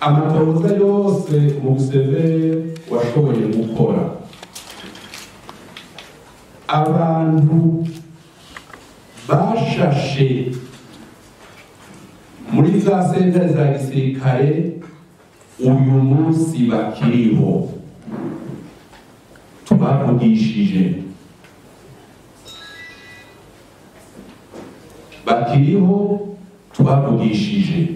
amatohoza yose umuseveri washoboye gukora abantu bashashe muri za sentare za gisirikare uyu munsi bakiriho tubavugishije bakiriho tubavugishije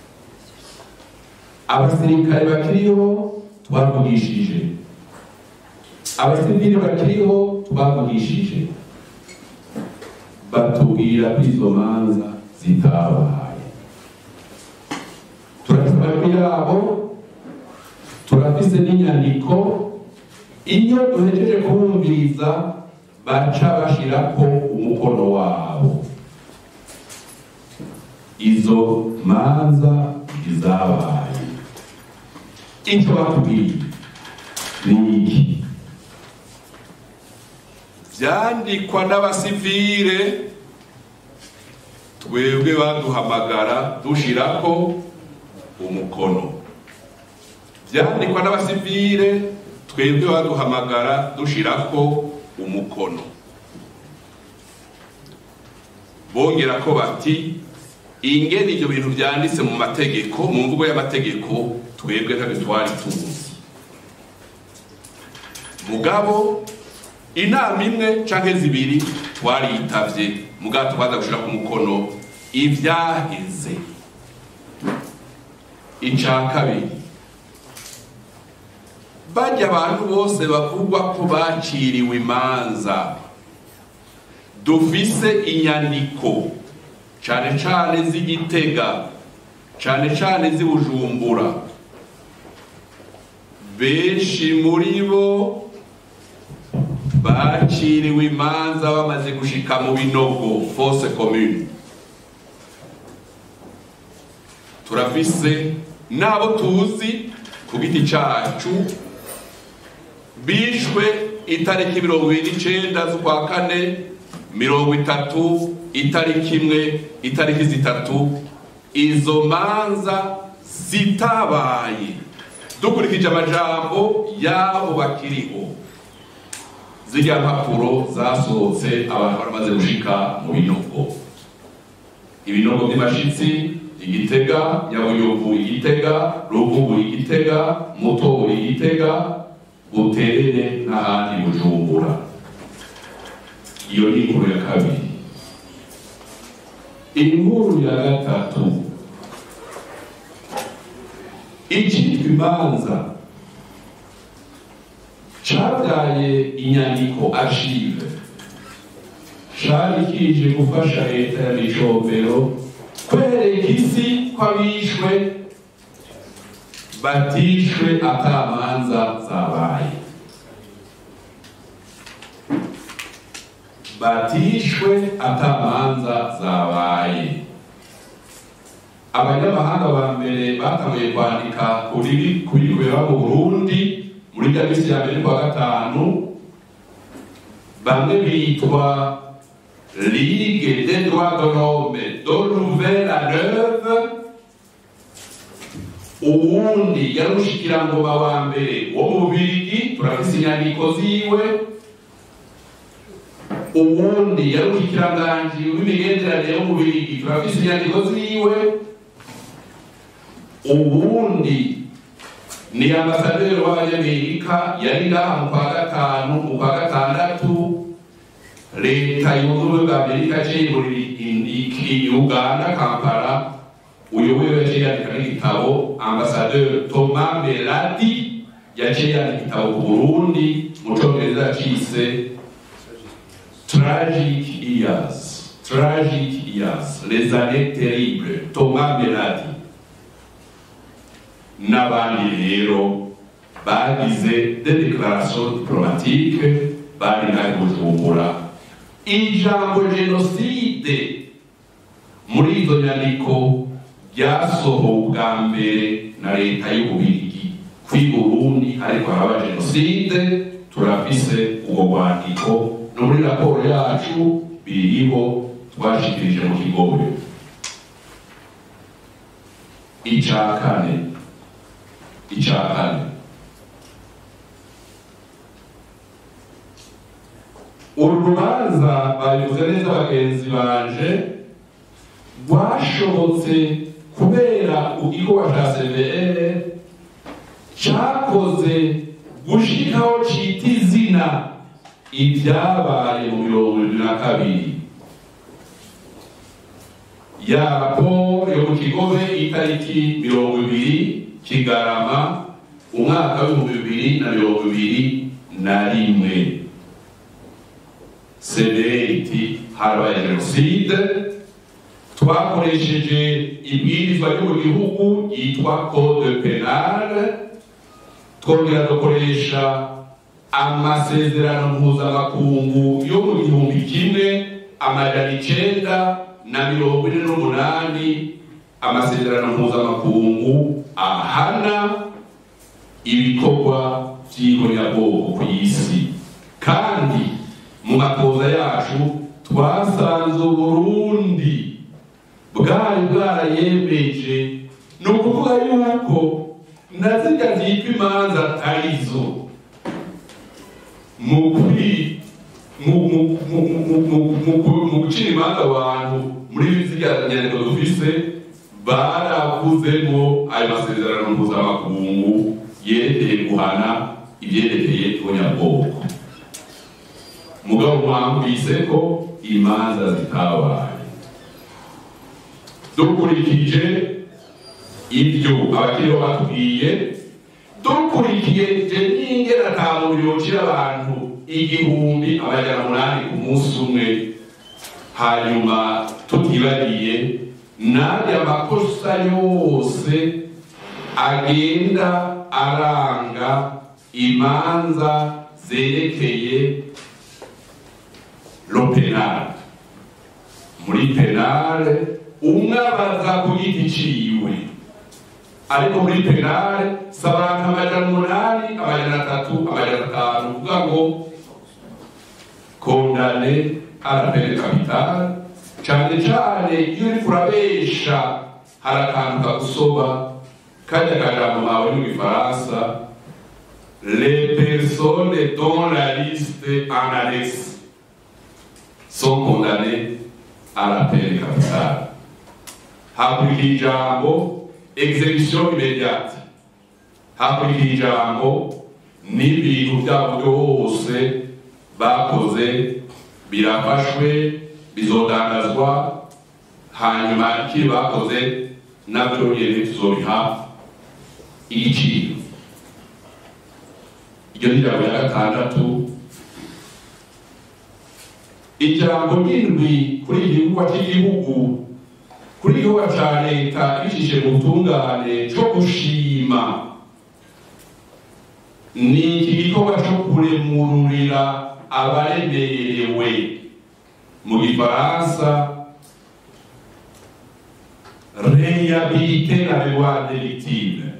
abasirikare bakiriho tubavugishije abasivili bakiriho tubavugishije batubwira ko izo manza zitabaye turafite amajwi yabo turafise n'inyandiko iyo duhejeje kubumviriza baca bashirako umukono wabo izo manza izabaye icyo bakubwiye ni iki byandikwa n'abasivile twebwe baduhamagara dushirako umukono byandikwa n'abasivile twebwe baduhamagara dushirako umukono bongera ko bati ingene ibyo bintu byanditse mu mategeko mu mvugo y'amategeko twebwe ntabwo twari tuzi mugabo inama imwe canke zibiri twariyitavye mugabo tubanza gushira ku mukono ivyaheze ica kabiri barya abantu bose bavugwa ko baciriwe imanza dufise inyandiko cane cane z'igitega cane cane z'i bujumbura benshi muri bo baciriwe imanza bamaze gushika mu binogo fose commune turafise n'abo tuzi ku giti cacu bishwe itariki mirongo ibiri n'icenda z'ukwa kane mirongo itatu itariki imwe itariki zitatu izo manza zitabaye dukurikije amajambo y'abo bakiriho zirya mpapuro zasohotse abantu baramaze gushika mu binogo ibinogo by'amashitsi igitega nyabuyovu igitega ruvubu igitega mutobo igitega buterere n'ahandi bujumbura iyo ni inkuru ya kabiri inkuru ya gatatu icitwa imanza cabyaye inyandiko archive cari kije gufasha leta ya micombero kwereka isi ko abishwe batishwe atamanza zabaye batishwe atamanza zabaye abanyamahanga ba mbere batanguye kwandika kuri kubera mu burundi muri rya misi ya mbere kwa gatanu bamwe bitwa ligue des droits de l'homme de nouvelle à neuve uwundi yari umushikirangoba wa mbere wo mu bubirigi turafise inyandiko ziwe uwundi yari umushikiranganji w'imigenderanire yo mu bubirigi turafise inyandiko ziwe uwundi ni ambasaderi w'abanyamerika yari ngaha mu kwa gatanu mu kwa gatandatu leta yunze ubumwe bwa amerika yaciye muri uganda kampala uyoboye yaciye yandika n'igitabo ambasaderi thomas meladi yaciye yandika igitabo ku burundi mu congereza yacise tragic years tragic years les années terribles thomas meladi n'abandi rero bagize de declaration diplomatique bari ngahe bujumbura ijambo jenoside muri izo nyandiko ryasohowe ubwa mbere na leta y'ububirigi kwi burundi ariko haraba jenoside turafise ubwo rwandiko no muri raporo yacu biriho twashikirije mu kigobe ica kane icya kane uru rubanza babivuze neza bagenzi banje rwashobotse kubera igikorwa cya cvr cyakoze gushikaho cita izina ibyabaye mu mirongo irindwi na kabiri ya raporo yo mu kigobe itariki mirongo ibiri kigarama umwaka w'ibihumbi bibiri na mirongo ibiri na rimwe severiti habaye jenoside twakoresheje ibwirizwa ryo mu gihugu yitwa code penale twongera dukoresha amasezerano mpuzamakungu yo mu gihumbi kimwe amajana icenda na mirongo ine n'umunani amasezerano mpuzamakungu ahana ibikorwa by'ihonyabwoko ku isi kandi mu matoza yacu twasanze uburundi bwari bwarayemeje ni ukuvuga yuko na zirya zitwa imanza atarizo mu kuri mu gucira imanza abantu muri zirya nyandiko dufise baravuzemo ayo masezerano mpuzamakungu yerekeye guhana ibyerekeye ibonyabwoko mugabo mwambise ko imanza zitabaye dukurikije ibyo abakiriho batubwiye dukurikiye n'ingera atanu yocira abantu igihumbi amajana umunani ku munsi umwe hanyuma tutibariye n'aya makosa yose agenda aranga imanza zerekeye lo penale muri penale umwe abaza ku giti ciwe ariko muri penale si abantu amajana umunani amajana atatu amajana atanu kuvuga ngo kondane arapene kapitale cane cane iyo uriko urabesha hari akantu kagusoba kajya kajambo mawe mu gifaransa les personnes dont la liste en annexe sont condamnées à la peine capitale hakurikira ijambo execution immédiate hakurikira ijambo n'ibintu byabo byose bakoze birafashwe bizodandazwa hanyuma ikiri bakoze nabyo nyine tuzobiha igiciro iryo ni ijambo ya gatandatu ijambo ry'indwi kuri iki gikorwa cy'igihugu kuri igikorwa cya leta bicishije mu butungane cyo gushima ni iki gikorwa cyo kuremururira abaremerewe mu gifaransa réhabiliter la mémoire des victimes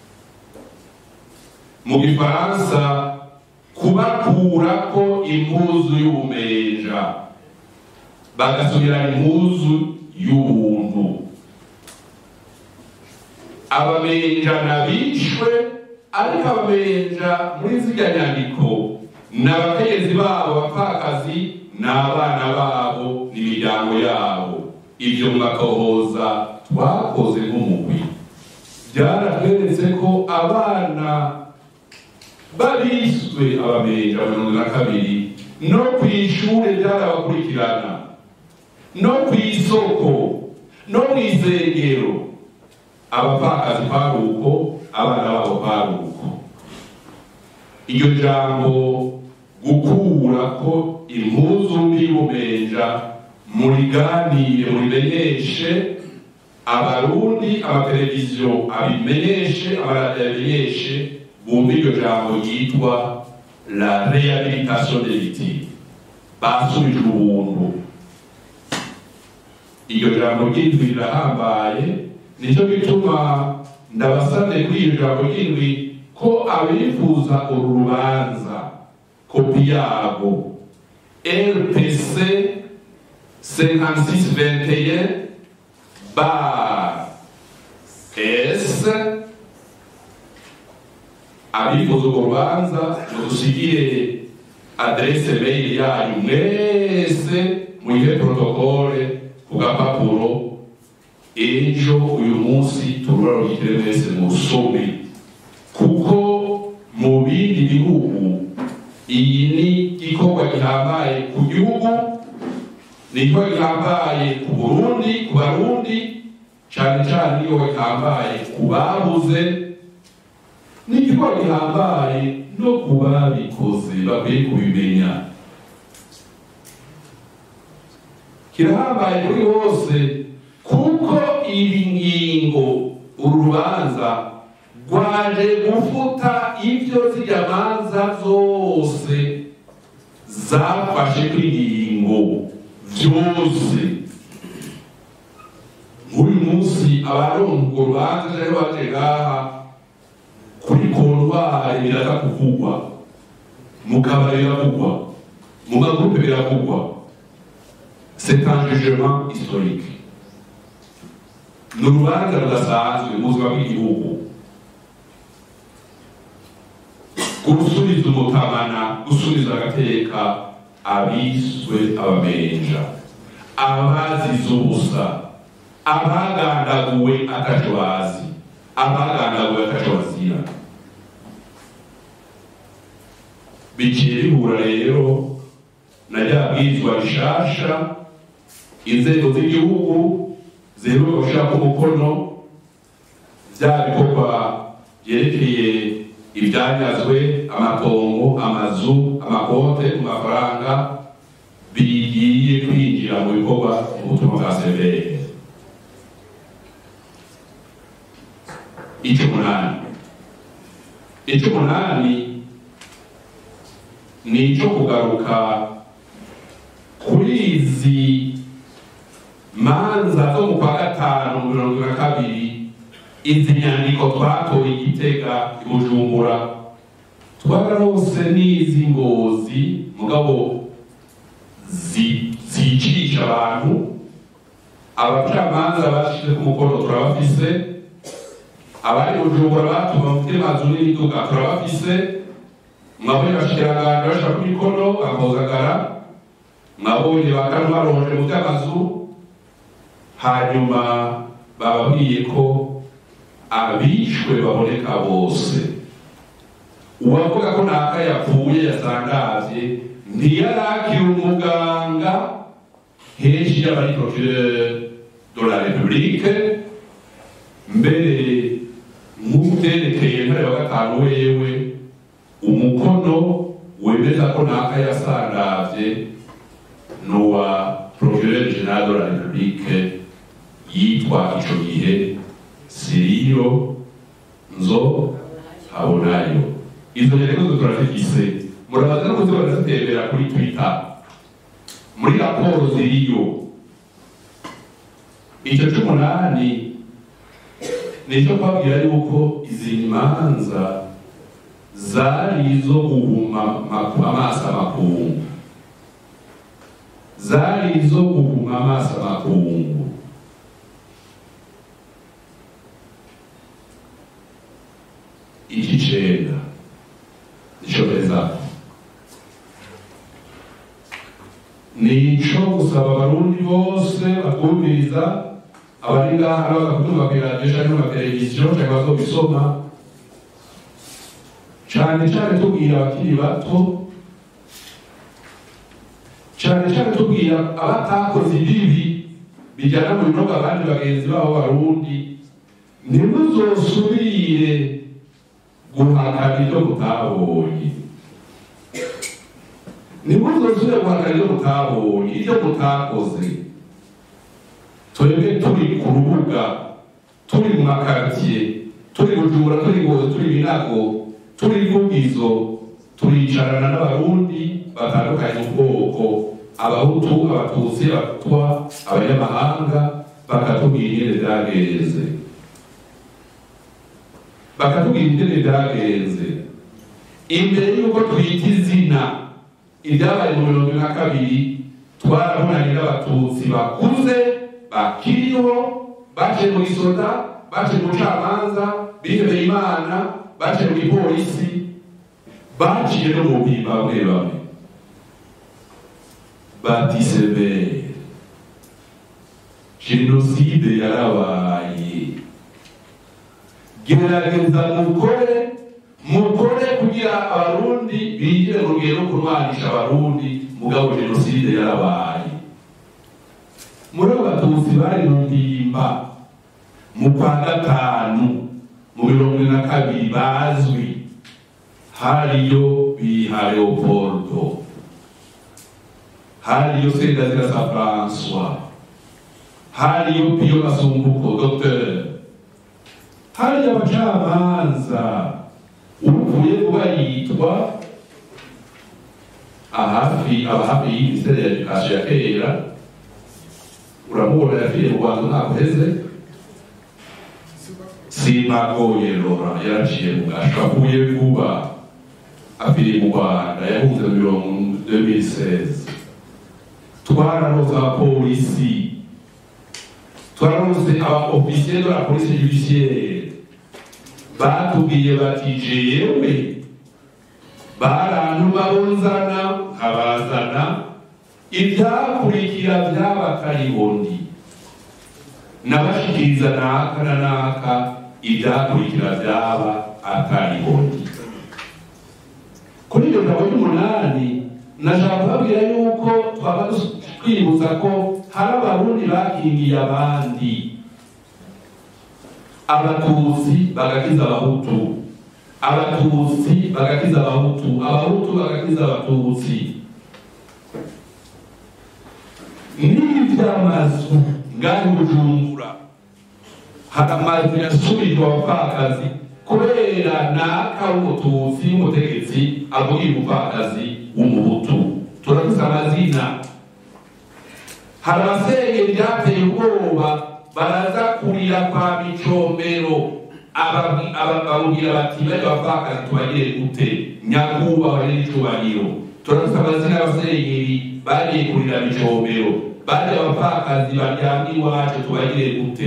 mu gifaransa kubakurako impuzu y'ubumenja bagasubirana impuzu y'ubuntu abamenja nabishwe ariko abamenja muri zirya nyandiko ni abakenyezi babo bapfakazi ni abana babo n'imiryango yabo ibyo mugakohoza twakoze nk'umugwi byaratweretse ko abana babiswe abamenja mirongo na kabiri no ku ishuri byarabakurikirana no ku isoko no mu isengero abapfakazi kwari uko abana babo kwari uko iryo jambo gukura ko impuzu mbi y'ubumenja muriganire murimenyeshe abarundi amateleviziyo abimenyeshe amaradiyo abimenyeshe bumva iryo jambo ryitwa la rehabilitation des victimes basubije ubuntu iryo jambo ry'indwi rirahambaye nicyo gituma ndabasabye kuri iryo jambo ry'indwi ko abifuza uru rubanza kopi yabo rpc 5621 bar s abifuza urwo rubanza mudusigire aderese mail yanyu mwese muyihe protokole ku gapapuro ejo uyu munsi tururarukire mwese musome kuko mu bindi bihugu iyi ni igikorwa gihambaye ku gihugu ni igikorwa gihambaye ku burundi ku barundi cyane cyane n'igikorwa gihambaye ku babuze ni igikorwa gihambaye no ku babikoze bakwiye kubimenya kirahambaye kuri bose kuko ibi ngingo urubanza rwaje gufuta ibyo zirya manza zose zafashe kw'ingingo byose nk'uyu munsi abarongo urubanza rero baje ngaha kuri kontwari biraza kuvugwa mu kabari biravugwa mu magurupe biravugwa c'est un jugement historique ni urubanza rudasanzwe mu buzima bw'igihugu gusubiza umutamana gusubiza agateka abiswe abamenja abazize ubusa abagandaguwe ataco bazi abagandaguwe ataco bazira biciye bihura rero na rya bwirizwa rishasha inzego z'igihugu ziheruka gushirako umukono vya bikorwa vyerekeye ibyanyazwe amatongo amazu amakote ku mafaranga bigiye kwinjira mu bikorwa mu butumwa bwa severe icy'umunani icy'umunani ni icyo kugaruka kuri izi manza zo mu kwa gatanu mirongo na kabiri izi nyandiko twatoye igitega i bujumbura twararose n'izi ngozi mugabo zicisha abantu abacamanza bashize ku mukono turabafise abari bujumbura batuma mufite mazu n'imiduga turabafise mwabonye abashikiranganje bashaka ku mikono bakozagara mwabonye bakanu baronje mu by'amazu hanyuma bababwiye ko abishwe baboneka bose uwavuga ko ntaka yapfuye yasangavye ntiyarakira umuganga henshi y'abari procureur de la république mbere nk'uvyerekeye ntare wa gatanu wewe umukono wemeza ko ntaka yasangavye n'uwa procureur general de la république yitwa ico gihe siriyo nzo habonayo izo nyandiko zo turazifise murabaza no kuzi barazitembera kuri twitter muri raporo ziriyo icyo c'umunani ni icyo kubabwira yuko izi manza zari izo guhuma amaso amakungu zari izo guhuma amaso amakungu igicenda icorezaho nico gusaba abarundi bose batwumviriza abari ngaha n'abagakutumva kw'iradiyo canke n'amateleviziyo canke bazobisoma cane cane tubwira abakiri bato cane cane tubwira abatakoze ibibi bijyana mu binogo abandi bagenzi babo barundi ntimuzosubire guhakana ibyo mutabonye ntimuzosubire guhakana ibyo mutabonye ibyo mutakoze twebwe turi ku rubuga turi mu makaritsiye turi bujumbura turi ngozi turi binago turi vugizo turicarana n'abarundi batandukanye mu bwoko abahutu abatutsi abatwa abanyamahanga bakatubwira ingene vyagenze bakatubwira ingene vyagenze imbere y'uko twita izina ibyabaye mu mirongo na kabiri twarabonanye n'abatutsi bakuze bakiriho baciye mu gisoda baciye mu bucamanza bihebeye imana baciye mu gipolisi baciye no mu mpimba bamwe bamwe bati severe jenoside yarabaye gerageza mukore mukore kugira abarundi bigire mu rugero rwo kurwanisha abarundi mugabo jenoside yarabaye muri abo batutsi bari mu mpimba mu kwa gatanu mu mirongo ine na kabiri bazwi hariyo biha leopoldo hariyo sendazira sa françois hariyo piyo masumbuko docteur hariyo abacamanza uvuye kuba yitwa ahafi abahafi y'imisere ya edukasiyo ya kera uramubona yafiye mu rwanda ntabwo heze simagoye lora yaraciye mu gasho avuye vuba apfiriye mu rwanda yahunze mu mirongo 2016 twararonse abapolisi twararonse aba ofisiye de la police judiciaire batubwiye bati jewe barantu barunzana nkabazana ibyakurikira by'abakaribondi nabashikiriza naka na naka ibyakurikira byaba akaribondi kuri iryo jambo ry'umunani nashaka kubabwira yuko twaba twibutsa ko hari abarundi bakingiye abandi abatutsi bagakiza abahutu abatutsi bagakiza abahutu abahutu bagakiza abatutsi n'iby'amazu ngaho bujumbura hari amazu yasubijwe abapfakazi kubera naka w'umututsi w'umutegetsi avugira umupfakazi w'umuhutu turavuze amazina hari abasengeri byateye ubwoba baraza kurira kwa micombero bababwira bati bari bapfakazi tubagire gute nyakubahwa n'icubahiro turavuze amazina y'abasengeri bagiye kurira micombero bari abapfakazi baryamye iwacu tubagire gute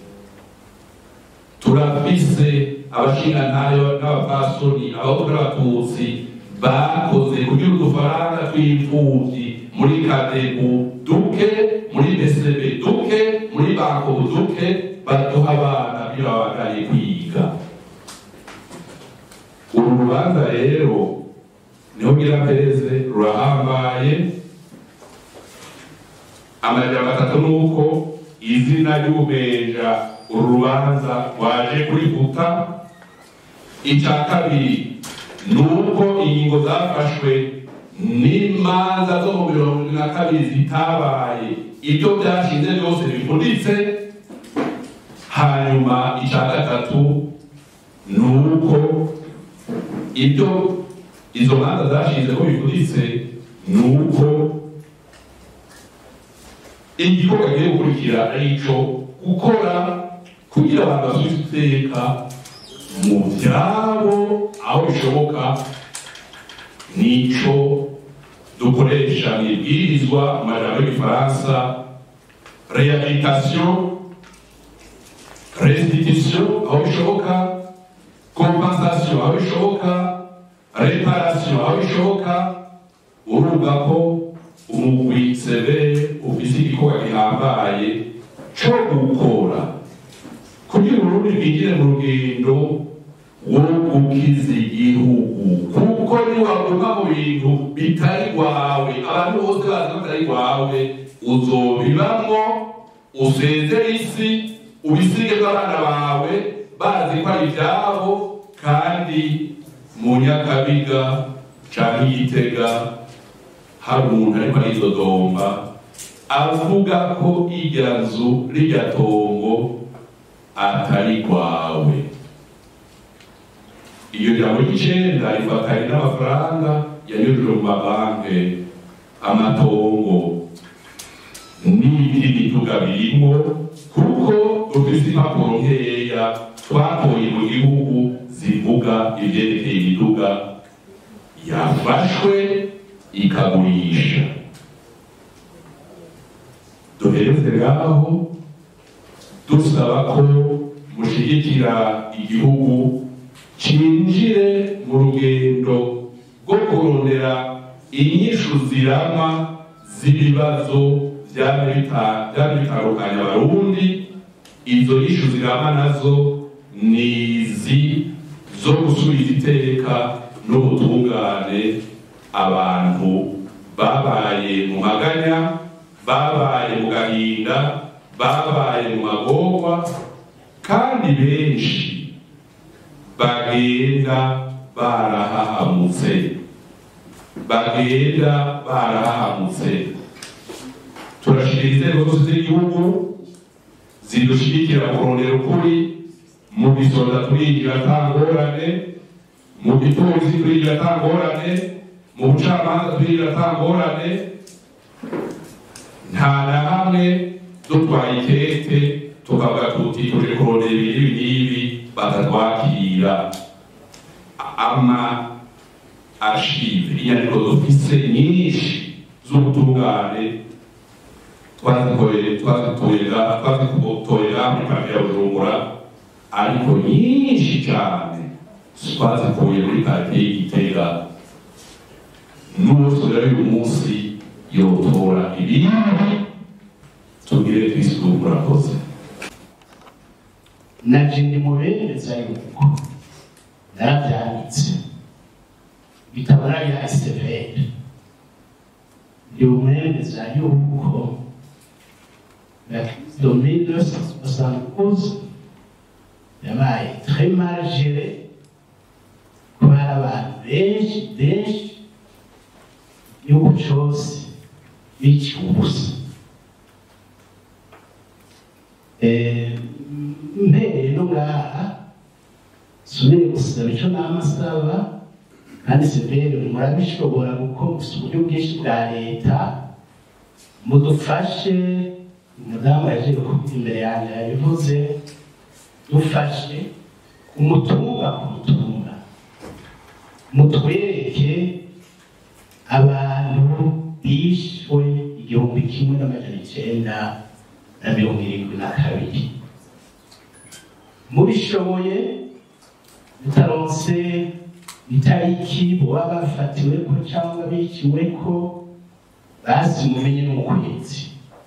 turafise abashingantayo n'abapfasoni abahutu n'abatutsi bakoze kugira udufaranga tw'imfuvyi muri kadebu duke muri besebe duke muri bankobu duke baduha abana kugira babandanye kwiga uru rubanza rero niho ngira pereze rurahambaye amajambo atatu nuko izina ry'ubumeja uru rubanza waje kurifuta icya kabiri ni uko ingingo zafashwe n'imanza zo mu mirongo ine na kabiri zitabaye ibyo byashize byose bifunditse hanyuma icya gatatu ni uko ibyo izo manza zashize ko bifunditse ni uko igikorwa kigiye gukurikira ari ico gukora kugira abantu basubize iteka mu byabo aho bishoboka nico dukoresha mu ibwirizwa mu majambo y'igifaransa rehabilitation restitution aho bishoboka compensation aho bishoboka reparation aho bishoboka urumva ko umugwi severe ufise igikorwa gihambaye co gukora kugira urundi rwinjire mu rugendo wo gukiza igihugu kuko niwaguma mu bintu bitari rwawe abantu bose bazi ko bitari rwawe uzobibamwo usezere isi ubisige bw'abana bawe bazi ko ari ibyabo kandi mu nyakabiga canke igitega hari umuntu ariko aridodomba avuga ko irya nzu rirya tongo atari rwawe iyo jambo ry'icenda rifatanye n'amafaranga yanyujijwe mu mabanke amatongo n'ibindi bituga birimwo kuko dufise impapuro nkeya twakoye mu gihugu zivuga ivyerekeye imiduga yafashwe ikagurisha duhereze ngaho dusaba ko mushigikira igihugu cinjire mu rugendo rwo kurondera inyishu zirama z'ibibazo byari bita- byari bitandukanye abarundi izo nyishu zirama nazo ni izi zo gusubiza iteka n'ubutungane abantu babaye mu maganya babaye mu gahinda babaye mu magorwa kandi benshi bagenda barahahamutse bagenda barahahamutse turashira inzego zose z'igihugu zidushigikira kurondera ukuri mu gisoza turinjira atangorane mu gipolisi turinjira atangorane mu bucamanza turinjira atangorane nta na hamwe dutwaye ikete tukavuga tuti tuje kurondera ibintu ibi n'ibi batatwakira ama archive inyandiko dufise nyinshi z'ubutungane twazitoye twazitoyera twazitoyera muri parike ya bujumbura ariko nyinshi cyane twazikuye muri parike y'igitega n'uwo turera uyu munsi yotora ibindi tugire twisuku murakoze naje ndi mubemeza yuko narabyanditse bitabo narabihaye stefeni ndi mubemeza yuko la crise de 1972 yabaye très mal gérée ko hari abantu benshi benshi igihugu cyose biciwe ubusa Eh, mpereye no ngaha subire gusaba icyo nama asaba kandi severe murabishobora kuko mufite uburyo bwinshi bwa leta mudufashe umudamu yaje kuvuga imbere yanjye yabivuze dufashe umutumba ku mutumba mutwereke abantu bishwe igihumbi kimwe n'amajana icyenda na mirongo irindwi na kabiri mubishoboye mutaronse itariki boba bafatiweko cyangwa biciweko basi mumenye n'ukwezi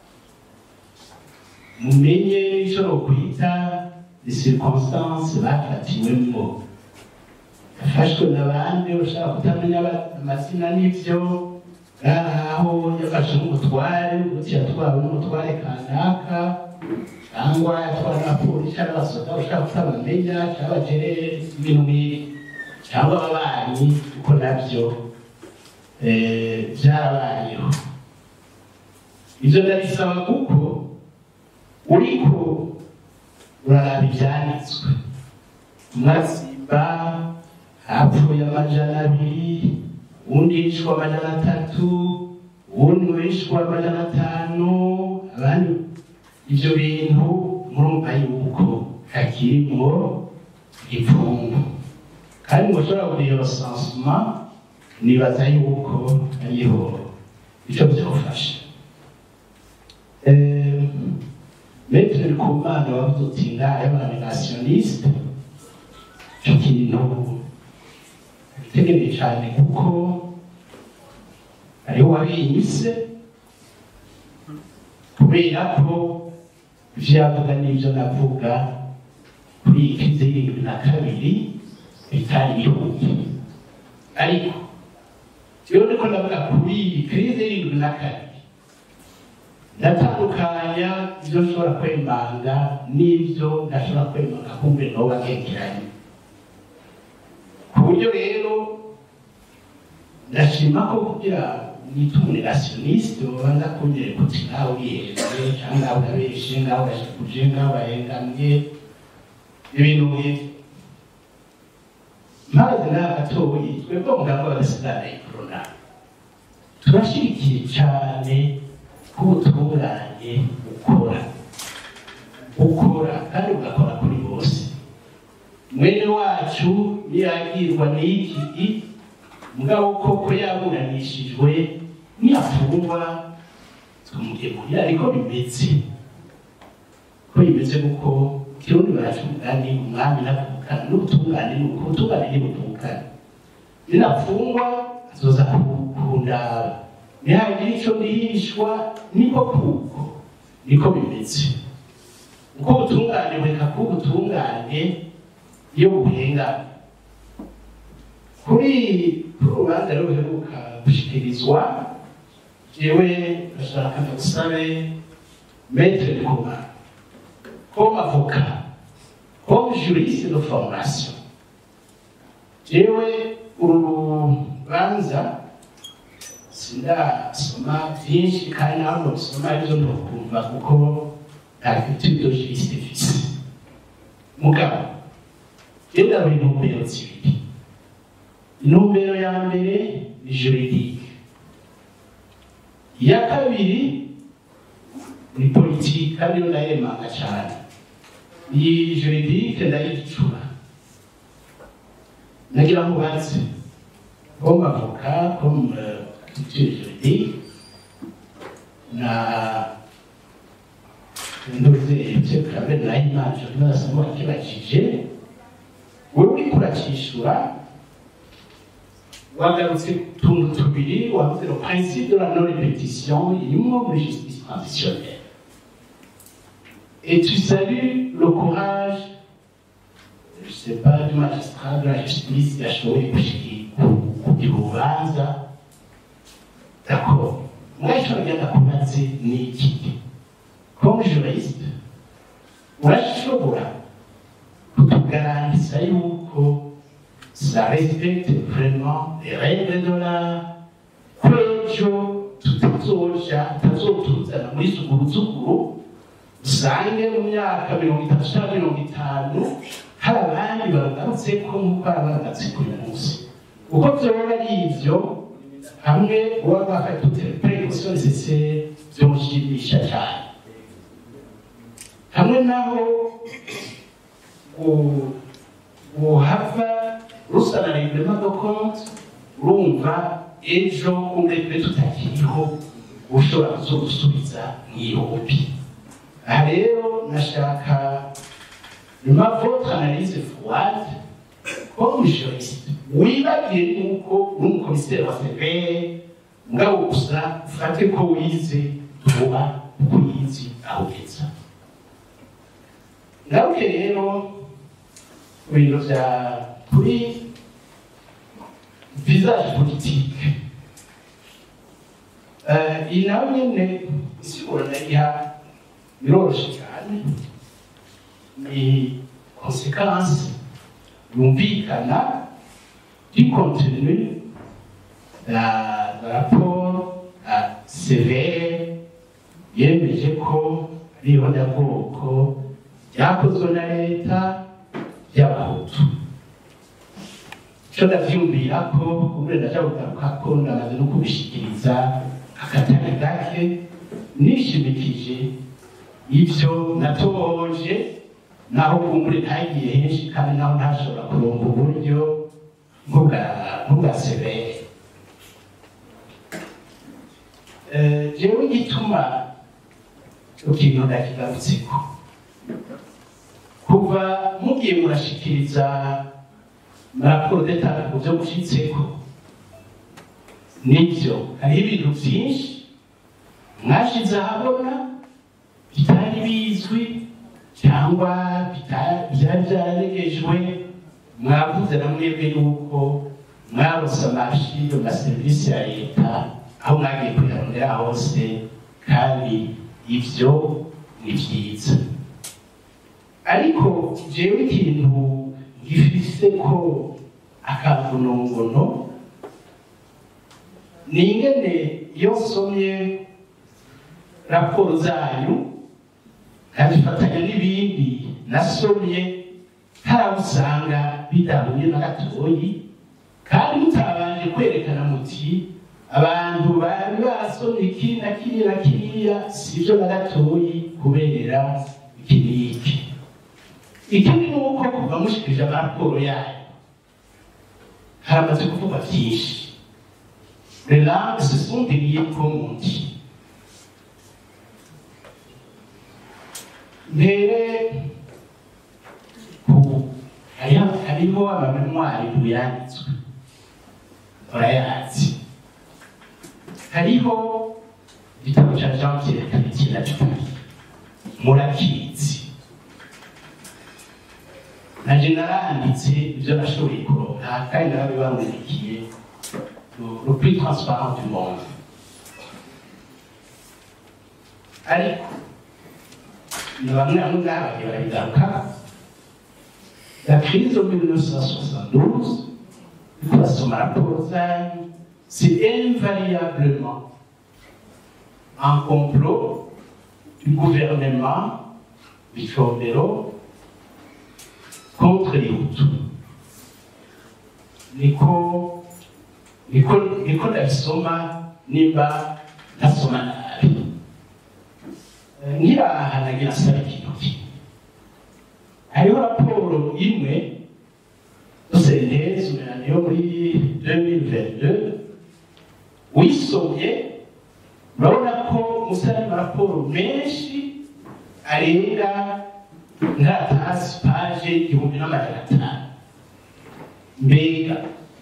mumenye icyo nokwita les circonstances bafatiwemo yafashwe na bande ushaka kutamenya aba- amazina n'ibyo ngaho yafashe n'umutware uti yatwawe n'umutware kanaka cyangwa yatwawe n'abapolisi cyangwa abasoda ushaka kutabamenya cyangwa bagere ibintu nk'ibi cyangwa ababanyi kuko nabyo eh, byarabayeho ibyo ndabisaba kuko uriko uraraba ibyanditswe umwatsimba hapfuye amajana abiri uwundi yishwe amajana atatu uwundi wishwe amajana atanu abandi ibyo bintu murumva yuko hakirimwo ipfungu kandi mushobora kureba resansuma nibaza yuko hariho icyo byofasha Maître Kumana wavuze uti ngaho y'abanationaliste icyo kintu gitegereye cyane kuko hariho uwabinyise kubera ko ibyo yavuga n'ibyo navuga kuri iyi krize y'irindwi na kabiri bitari bihuye ariko rero niko ndavuga kuri iyi krize y'irindwi na kabiri ndatandukanya ibyo nshobora kwemanga n'ibyo ntashobora kwemanga kumbe noba nkekeranye ku buryo rero ndashima ko kugira nita umunerationiste babanza kunyereka uti ngaho urihenze cyangwa ngaho urabeshe ngaho urashikuje ngaho urahengamye ibintu nk'ibyo maze nawe gatoyi twebwe muganga w'agasigana ikorona turashyigikiye cyane ko ubutungane bukora bukora kandi bugakora kuri bose mwene wacu niyagirwa n'iki mugabo koko yaburanishijwe niyafungwa tumugemurira ariko bimeze ko bimeze kuko kirundi baraca umugani umwami navuka ntibavukana n'ubutungane ni uko ubutungane ntibuvukana ninapfungwa azoza ku- kundaba nihagira ico ndihishwa niko kuko niko bimeze uko ubutungane bureka kuba ubutungane iyo buhengana kuri kuri urubanza rero ruheruka gushikirizwa jewe ndashaka ndagusabe maître de commun comme avocat comme juriste de formation jewe uru rubanza sindasoma byinshi kandi naho nosoma aribyo ndokumva kuko nta culture de juriste mfise mugabo jewe ndabona intumbero zibiri intumbero ya mbere ni juridique iya kabiri ni politiki kandi yo ndayemanga cyane iyi juridique ndayicura nagira ngo ubanze comme avocat comme euh, culture juridique na nduze ibyo kurabe nayimana jori nasoma kibajije wowe uriko urakishura wagarutse utuntu tubiri wavuze le principe de la non répétition irimo muri justice transitionnelle et tu salues le courage je sais pas du magistrat de la justice yashoboye gushika kugira urubanza d'accord mwaco ragenda kumaze ni iki comme juriste urashobora kutugarantisa yuko ça respecte vraiment les règles de l'art kwejo tutazoja tutazotuzana muri zuguruzuguru usange mu myaka mirongo itatu cyangwa mirongo itanu hari abandi bagarutse ko nk'uko hari abagarutse kuri uyu munsi uko vyoba ari ivyo hamwe uba bafata toutes les précautions nécessaires vyomushimisha cyane hamwe naho gu- guhava rusana reglement de compte urumva ejo umurembe tutakiriho ushobora kuzogusubiza mw'ihombi aha rero nashaka nyuma votre analyse froide comme juriste wibagiye nuko uri umukomiseri wa severe ngabo gusa ufate ko wize tuba uko yizi aho ugeza ngaruke rero ku bintu bya kuri visage politique Eh, iyi nawe nyine isigura ndayiha biroroshye cyane ni conséquence yumvikana du contenu la la rapport à sévère yemeje ko ari ihondabwoko ryakozwe na leta y'abahutu icyo ndavyumvira ko ubundi ndaja kugaruka ko ndamaze no kubishikiriza akatari gake nishimikije ibyo natohoje naho kumbure ntagiye henshi kandi naho ntashobora kuronga uburyo nk'ubwa nk'ubwa severe Eh, jewe igituma ikintu ndakigarutseko kuva mugiye murashikiriza raporo d'etat ku byo mushitseko nibyo hariho ibintu byinshi mwashize ahabona bitari bizwi cyangwa bita- byari byararegejwe mwavuze na mwebwe yuko mwarose amashi mu maserivisi ya leta aho mwagiye kuyarondera hose kandi ibyo ni byiza ariko jewe ikintu gifise ko akagonongono ni ingene iyo nsomye raporo zanyu nkabifatanya n'ibindi nasomye hari aho usanga bidahuye na gatoyi kandi mutabanje kwerekana muti abantu bari barasomye iki na kiriya na kiriya sibyo na gatoyi kubera iki n'iki ikindi ni uko kuva mushikirije amaraporo yayo haramaze kuvuga byinshi les langues se sont déliées comme on dit mbere ku hariho hariho amamemwari yanditswe urayazi hariho igitabo cya jean pierre kabiki na jupari murakizi naje naranditse ibyo nashoboye kuronka kandi narabibamurikiye le plus transparent du monde ariko ni bamwe bamwe ngabagiye barabigaruka la crise de 1972 basoma raporo zanyu c'est invariablement un complot du gouvernement Bichombero contre les Hutus. Niko niko niko ndabisoma nimba ntasoma nabi nkiraha nagira nsaba ikintu kimwe hariho raporo imwe sentezi yo muri 2022 wisomye urabona ko musa n'amaraporo menshi arenga nkatasi paje igihumbi n'amajana atanu mbega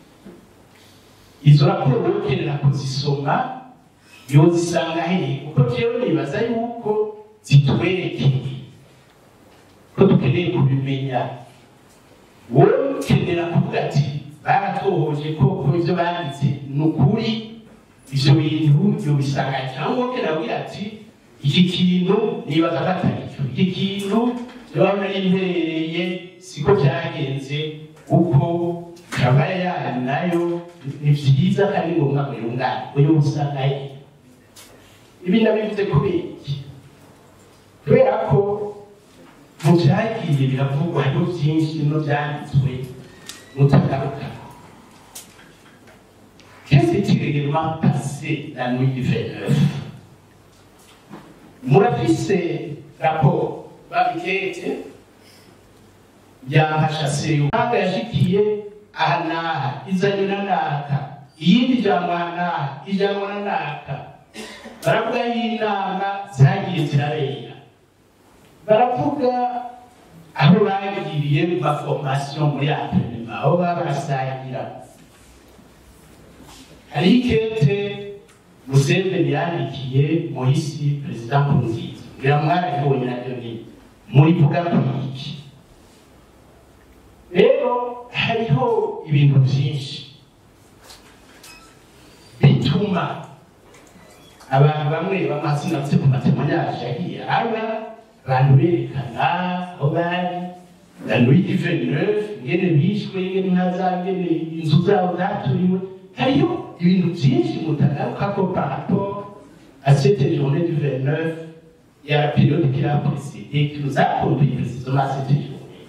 izo raporo ukenera kuzisoma yozisanga hehe kuko jewe nibaza yuko zitwerekeye ko dukeneye kubimenya wowe ukenera kuvuga ati baratohoje koko ibyo banditse ni ukuri ibyo bintu yobisanga cyangwa ukenera kugira ati iki kintu nibaza ko atari cyo iki kintu urabona imperereye siko byagenze kuko kabaya yanyu nayo ni byiza kandi ngombwa ngo yungane uyu usanga he ibi ndabivuze kubera iki kubera ko mu byagiye biravugwa hariho byinshi no byanditswe mutagaruka Qu'est-ce qui est réellement passé la nuit du 29 murafise raporo babikete byahashase umwaka yashikiye aha n'aha izanywe na naka iyindi ijambo aha n'aha ijambo na naka baravuga y'inama zagiye zirabera baravuga aho bagiriye mu maformation muri antrenema aho baba barasangira hari ikete museveni yandikiye muhisi perezida nkurunziza ngira mwarabibonye nabyo nyine murivuga kwiki rero hariho ibintu byinshi bituma abantu bamwe bamazina bafite ku matemanyaje yagiye aba abantu berekana aho bari la nuit du 29 ingene bishwe ingene inka zabo ingene inzu zabo zaturiwe hariho ibintu byinshi mutagaruka ko par rapport à cette journée du 29 et à la période qui l'a précédée, qui nous a conduit précisément à cette journée.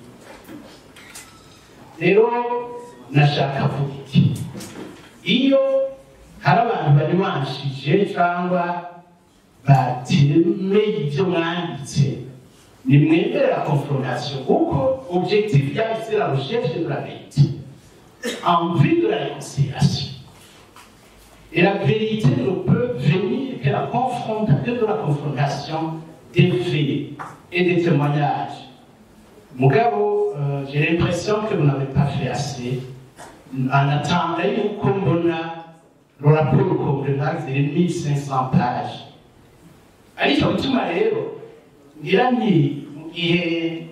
rero nashaka kuvuga iki iyo hari abantu bari banshije cyangwa batemeye ibyo mwanditse nimwemere la confrontation kuko objectif yayo c'est la recherche de la vérité en vue de la réconciliation et la vérité ne peut venir que, la confronta- que de la confrontation des faits et des témoignages. Mugabo, euh, j'ai l'impression que vous n'avez pas fait assez. En attendant, yuko mbona le rapport complémentaire c'est 1500 pages. ariko bituma rero ngira nti mu gihe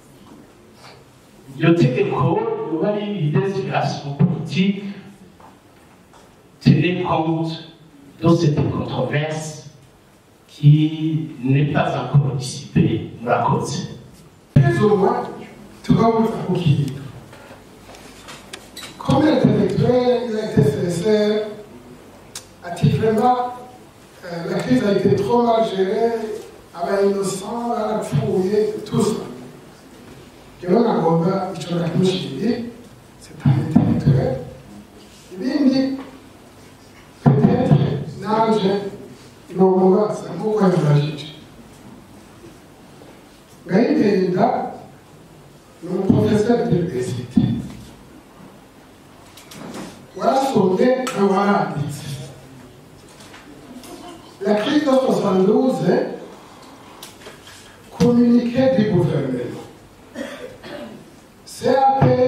iryo tegeko riba ari destination politique tenez compte de cette controverse qui n'est pas encore dissipée murakoze izuba tukabuza kukiga comme l'intellectuel il a été sincère ati vraiment euh, la crise a été trop mal gérée aba innocent barapfuye tout ça rero nagomba ico nakimushiriye c'est un intellectuel ibindi peut-être nanje nomubaza nk'uko yabibajije ngayitenda ni umuprofeseri d'université warasomye na waranditse la crise de 72 communiqué du gouvernement CAP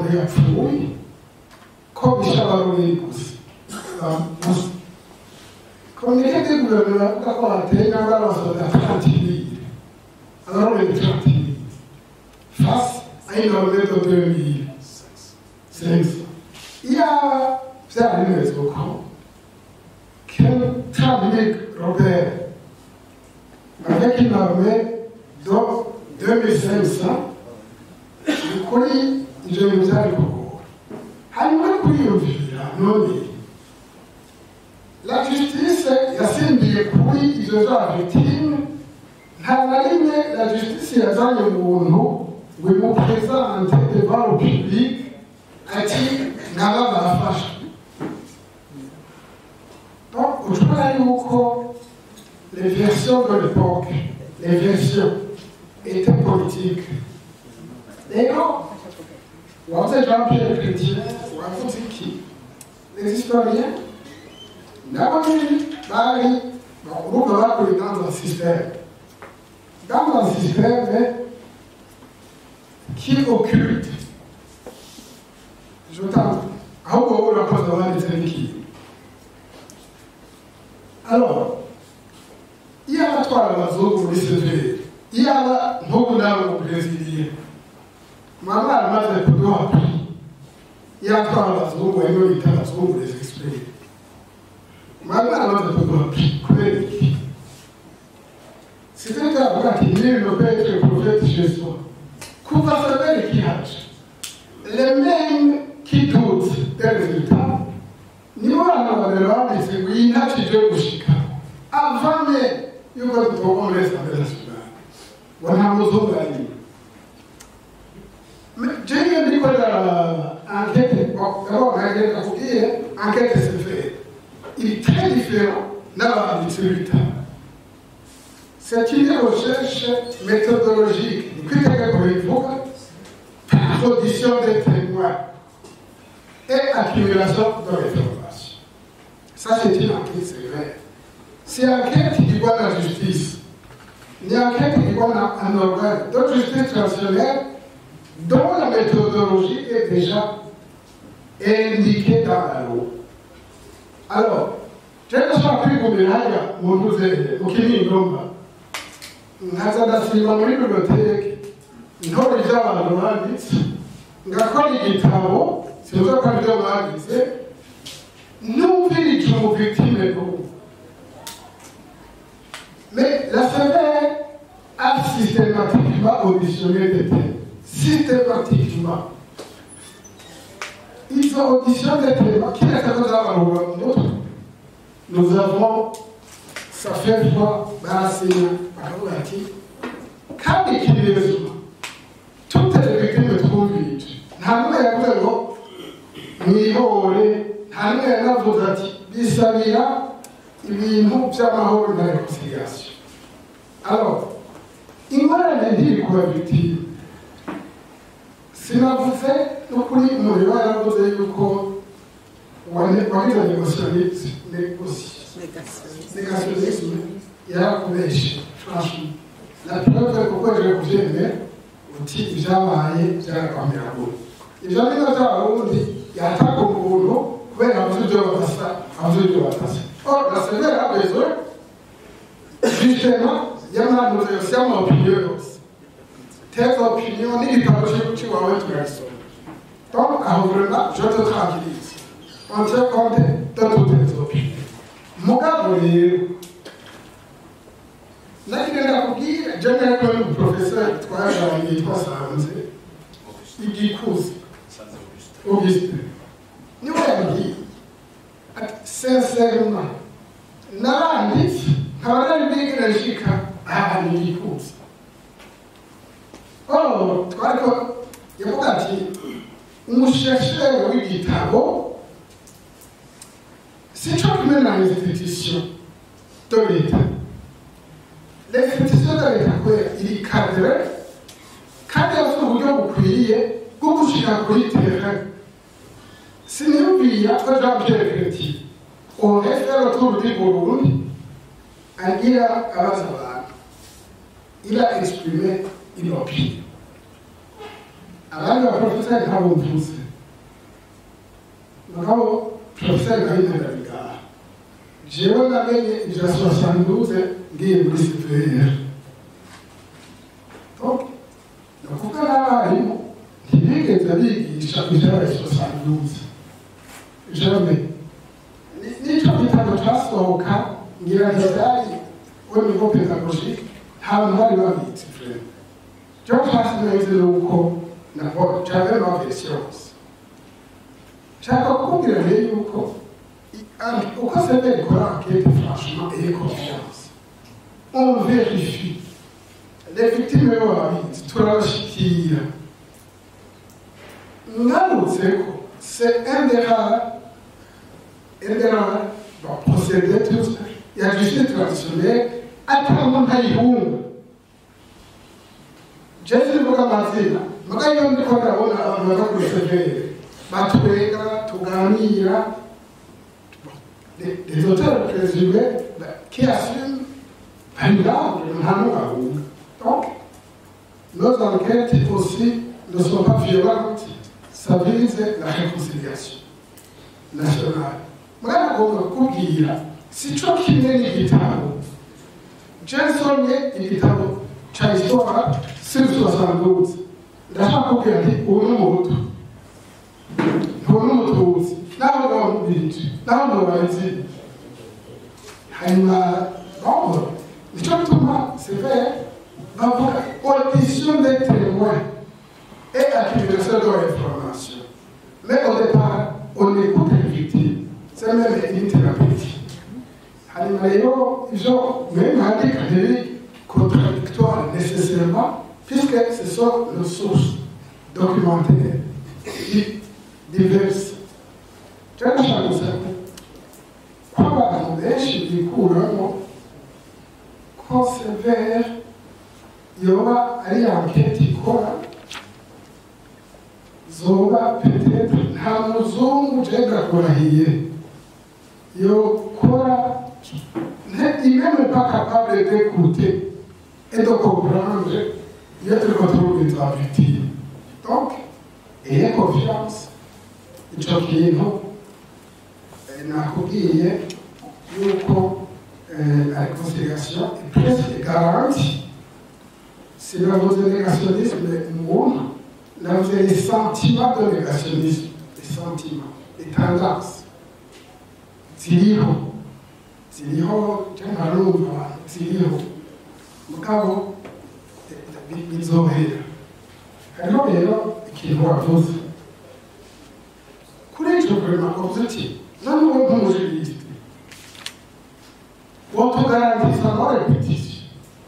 umuntu yapfuye ko bishe abaroberi gusa gusa komite de guverinoma avuga ko hateye cyangwa abasoda trantibiri abaroberi trantibiri face à une armée de 2500 iyaba byari bimeze uko Trump Robert avec une armée de 2500 kuri ibyo bintu byari kugora hanyuma kuriyumvira none la justice yasimbiye kuri ibyo bya victime nta na rimwe la justice yazanye umuntu ngo imupresente devant le public ati ngaba barafasha donc ushobora yuko les versions de l'époque les versions étaient politiques rero wavuze jean pierre chrétien wavuze iki les historiens nabo nyine bari urumva bakuriye dans un système dans un système qui occulte je t'en ahubwo wowe urakoze wanditse n'ikintu alors iyaba atwara abazungu muri severi iyaba nk'ubu nawe mu breziliya mwaba mwaramaze kuduha kuri iyo atwara abazungu ariyo bita abazungu les experts mwaba mwaramaze kuduha kuri kubera iki c'était avuga ati nul ne peut être prophète chez soi kuva severi kihaje les mêmes qui doutent des résultats nibo bantu babiri banditse ngo iyi ntacyo igiye gushika avame yuko tugomba muri asambere nasiyonali ngo nta muzungu arimo jewe ndikorera enquête d'abord enquête nakubwiye enquête c'est fait il est très différent n'abanditsi b'ibitabo c'est une recherche méthodologique ni kwitegeko bivuga par audition des témoins et accumulation de l'information. Ça, c'est une enquête sévère. C'est une enquête qui voit la justice. Une enquête qui voit un organe de justice traditionnelle dont la méthodologie est déjà indiquée dans la loi. Alors, je ne suis plus comme Miraya, mon cousin, mon kini ngomba. nkaza ndasiba muri biblioteke intore z'abantu banditse ngakora igitabo sinzi ko aribyo bagize numvirije umuvictime n'ubu mais la sévère a systématiquement auditionné des témoins systématiquement ils ont auditionné des témoins qui est capable d'avoir un autre nous avons ça fait fois barasinya bakavuga ati kandi ikirizwa toutes les victimes twumvije nta n'umwe yavuze ngo mwihore nta n'umwe yanavuze ati bisabira ibintu by'amahoro na reconciliation alors ingorane ntiri kuba victime sinavuze n'ukuri umuriro yaravuze yuko wagize négationnisme yarakubeshe franchement la preuve kuko je kuvyemera uti ibyabaye byarakwamira kure ibyo ni nabyo abarundi yataka umuntu kubera avuze ibyo badasa avuze ibyo badasa or la sévère a besoin justement y'amantuze yose y'amaopinion yose tes opinions n'igitabo cy'iwawe turagisoma donc aho vraiment je te tranquillise on tient compte de toutes les opinions mugabo rero nagenda kubwira jana ko ni umuprofeseri twaganiriye twasanze igikuzi augustin niwe yambwiye ati sincèrement naranditse nkaba nari bwigire nshika ahantu igikuzi oh twariko yavuga ati umusheshere w'igitabo sico kumwe na institution de l'etat l'exécution de l'etat kubera iri cadre kandi yafite uburyo bukwiriye bwo gushika kuri terrain siniyumviye ko jean pierre chrétien aurait fait le tour du burundi agira abaza abantu il a exprimé une opinion abandi baporofeseri ntabwo mvuze mugabo porofeseri ndabinera bigaha jewe namenye ibya soixante ngiye muri sivere donc ni ukuvuga n'abarimu ntibigeze bigisha ibyabaye soixante jamais n'icyo gitabo cyasohoka ngira ntizari au niveau pédagogique nta bantu bari babitse frere cyo twasineze ni uko nabo cyane ma version nshaka kukubwira rero yuko uko sebe ikora enquête franchement et confiance on vérifie les victimes baba babizi turabashikira ngarutse ko c'est un des rares un des rares bon, procédés tous ya justice traditionnelle atanga ntayihunga jesu mvuga amazina muga iyo ndiko ndabona abantu baza kuri severe batwega tuganira les, les auteurs présumés bah, qui assument un large ntanugahunga donc nos enquêtes aussi ne sont pas violentes ça vise la réconciliation nationale mwana agomba kukubwira sico kimwe n'igitabo jansonye igitabo ca histoire sur soixante ndashaka kubwira nti ubu ni umuhutu ubu ni umututsi naho ndabamubirije naho ndabazi hanyuma bon nico bituma severe bavuga audition des témoins et accumulation de l'information mais au départ on écoute les victimes c'est même une thérapie hanyuma rero ivyo même handika ntibiri contradictoire nécessairement puisque ce sont nos sources documentaires diverses cyarashaka gusaba ko abantu benshi bikuramo ko severe yoba ari anketi ikora zoba peut-être nta muzungu jenda kurahiye yokora il n'est même pas capable d'écouter et de comprendre il y a des contrôles des victimes donc ayez confiance ico kintu nakubwiye yuko la réconciliation est presque garantie sinavuze négationnisme mwumva navuze les sentiments de négationnisme les sentiments les tendances ziriho ziriho cyangwa harumva abantu ziriho mugabo bizohera hariho rero ikintu wavuze kuri icyo kurema wavuze uti none uwo nk'umujuriste wotugarantisa no repetition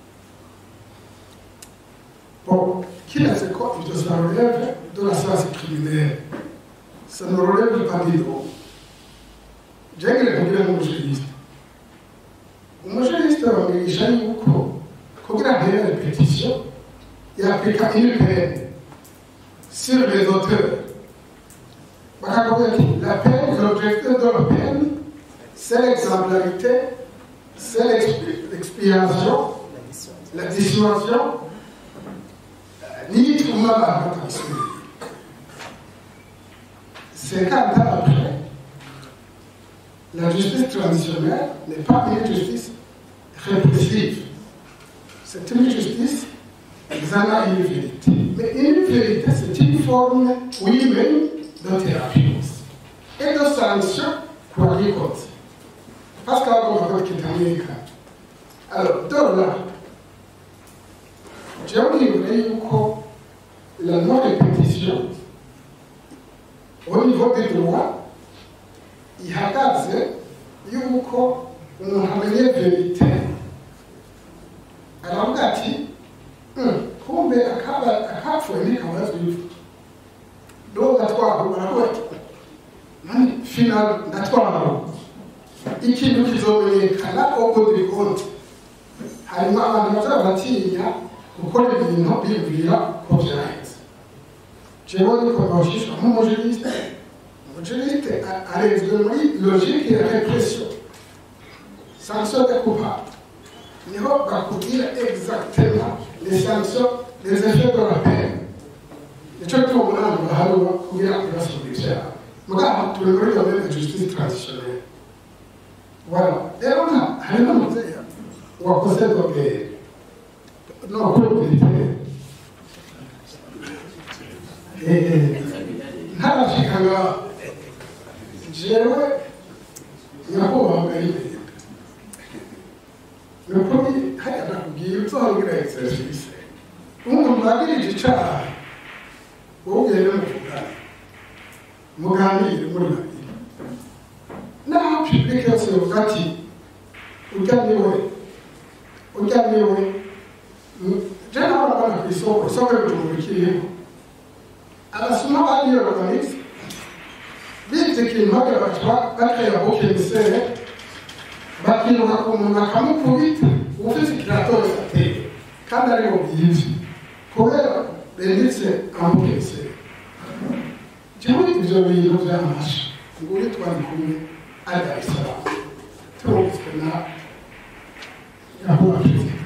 bon kiretse ko ibyo ça relève de la science criminelle ça ne relève pas du droit jengere kugira nk'umujuriste umujuriste bamwigisha yuko kugira ntere repetition yapika une peine sur les auteurs bakakubwira ati la peine l'objectif de la peine c'est l'exemplarité c'est l'expiation la dissuasion niyituma abantu batabisubira cinquante ans après la justice traditionnelle n'est pas une justice répressive. C'est une justice examen une vérité. Mais une vérité, c'est une forme, oui, même de thérapie aussi. Et de sanction pour aller contre. Parce qu'on va voir qui est américain. Alors, de là, j'ai oublié que la non-répétition, au niveau des droits, ihagaze yuko umuntu amenye verite aravuga ati kumbe akapfuye ntikabazwa ivu ndo ndatwara baravuga ati nani final ndatwara ikintu kizomenyekana uko ndi konti hanyuma abantu bazaba batinya gukora ibintu bibwira ko byaheze jewe niko noshishwa nk'umujuriste umujuriste arezwe muri logique ya repression sanction de coupable niho bakubwira exactement les sanctions les effets de la peine nicyo gituma umunani baharura kugira ngo basubire ivyaha mugabo turi muri domaine de justice traditionnelle voilà rero nta hari n'umuvyeyi wakoze dogere no kumviritere ntarashika ngaho jewe nyakubahwa imbere ni ukuri hariya nakubwiye uzohora exercice umuntu wagirije icaha wowe ugende muvugane muganire muri babiri naho publike yose yovuga ati urya niwe urya niwe je naho urabona ku isoko isoko y'ubujumbura ikiriho abasuma bariyoronitse bize ikintu bagira batwa batera bukemisere bakiruka ku muntu bakamukubita ufite ikirato wese ateye kandi ariho bwivye kubera benditse amukemisere jewe ivyo bintu vyamasha nguri twari kumwe ari dar es salaam turumvitswe na yahuba perezida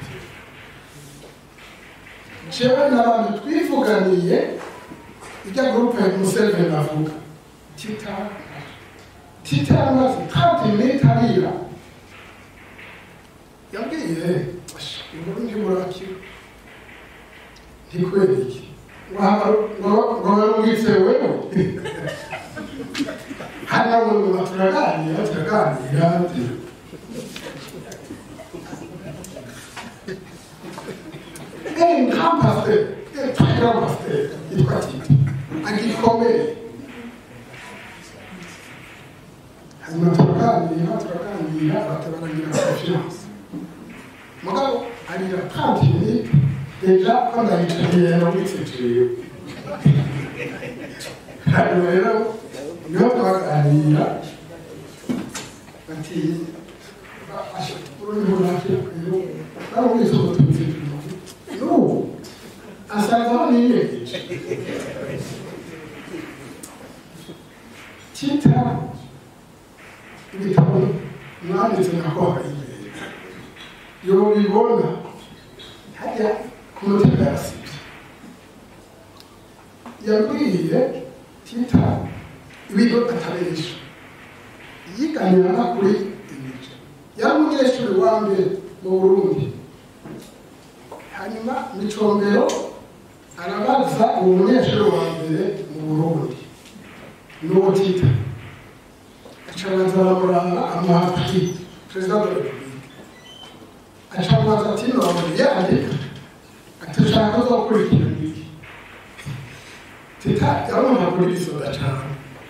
jewe n'abantu twivuganiye ijya gurupe museveni avuga tita tita amaze trente minutes arira yabwiye inkuru ntimurakira ntikwera iki ngo barumvise wewe hano nyuma turaganira turaganira un grand pasteur un très grand pasteur yitwa tita agikomeye hanyuma turaganira turaganira batabarangira confiance mugabo arira trente minutes deja ko ndayicariye yaramwitsejeyo hanyuma rero niho twaganira bati ururimi runakira rero baramwise ubututsi n'ubu asanze aho niyegeje tita ibitabo mwanditse nakora imbere yobibona hajya ku mutima yasibye yabwiye tita ibigo atabirisha yiganira na kuri imico yari umunyeshuri wa mbere mu burundi hanyuma micombero arabaza uwo munyeshuri wa mbere mu burundi n'uwo tita acabanza baramuranga amahapfi perezida wa repubulika acabanza ati none yandika ati ushaka uzokurikirana iki tita yarumva kuri isoda cane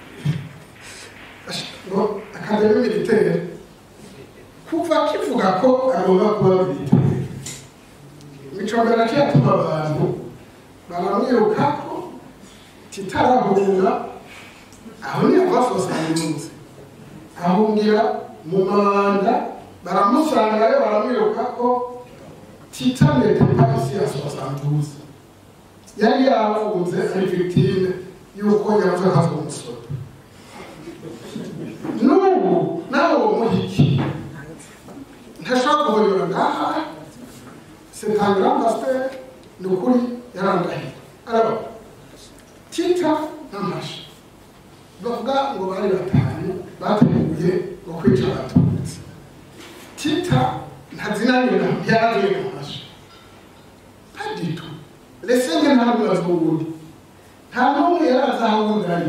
ngo akademi militaire kuva kivuga ko agomba kuba militaire micombero akiyatuma abantu baramwirukako titarahunga aho ni abasosanunze ahungira mu mabanda baramusangayo baramwiruka ko tita nete pas ici à 72 yari yafunze ari victime y'uko yavuze ko ari umusoro n'ubu nawe uwo muhiki ntashobora guhonyora ngaha setangira pasiteri ni ukuri yarandahiye araba tita n'amasha bavuga ngo bari batanu bateguye ngo kwica abatutsi tita ntazinanira yaravuye mu masha paditu lesenge ntabwo bazunguye nta n'umwe yaraza aho undi ari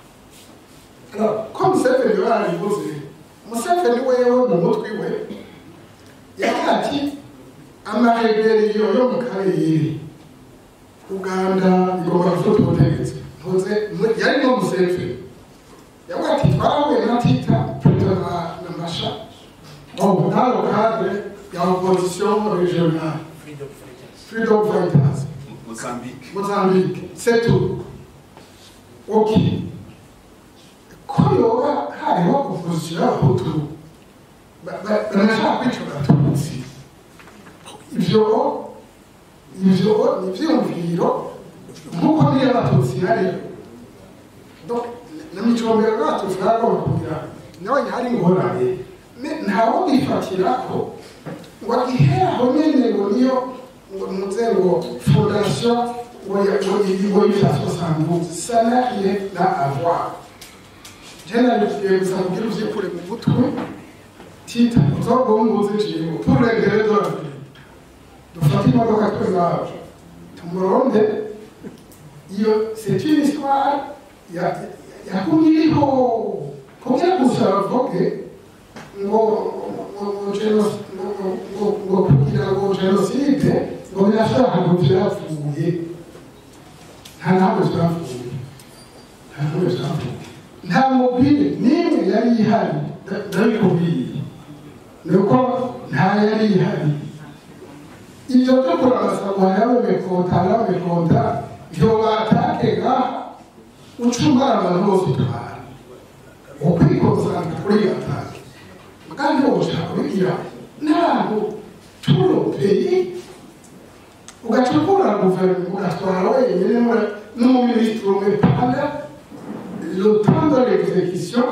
ko museveni barabivuze museveni wewe mu mutwe we yavuga ati amareberiyo yo mu karere uganda igomba gufata ubutegetsi ntuze yari no museveni yavuga ati twarahuye na tita perezida na masha bon dans le cadre ya opposition régionale freedom fighters Mozambique. Mozambique, c'est tout. Ok. Ko yoba hariho opposition y'abahutu banashaka kwica abatutsi ivyo ivyo ni ivyiyumviro nk'uko niyo abatutsi hariyo donc na micombero y'abatutsi baragomba kugira nawe hari ingorane ntawo bifatirako ngo ihera aho nyene ngo niyo ngo muze ngo fondation ngo yita 72 ça n'a rien à voir je nabigiye gusa kugira uvyikure mu mutwe tita uzogombuze kirimo pour les grés de la vie dufate imodoka twe naje tumuronde iyo c'est une histoire yagumye iriho kugira gusa bavuge ngo ngo kugira ngo jenoside ngo birashaka ngo byapfuye nta ntabwo byapfuye nta ntabwo byapfuye nta mubiri n'imwe yari ihari ndabikubwiye ni uko nta yari ihari ibyo byo kurabasa ngo yabemekota yabemekota ibyo batake ngaha ucungara abantu bose utwara ukwikonsanta kuri atake kandi woshaka kubigira ntabwo turopeye ugaca ukura guverinoma ugatwara wenyine n'umuminisitiri umwe panda le temps de l'exécution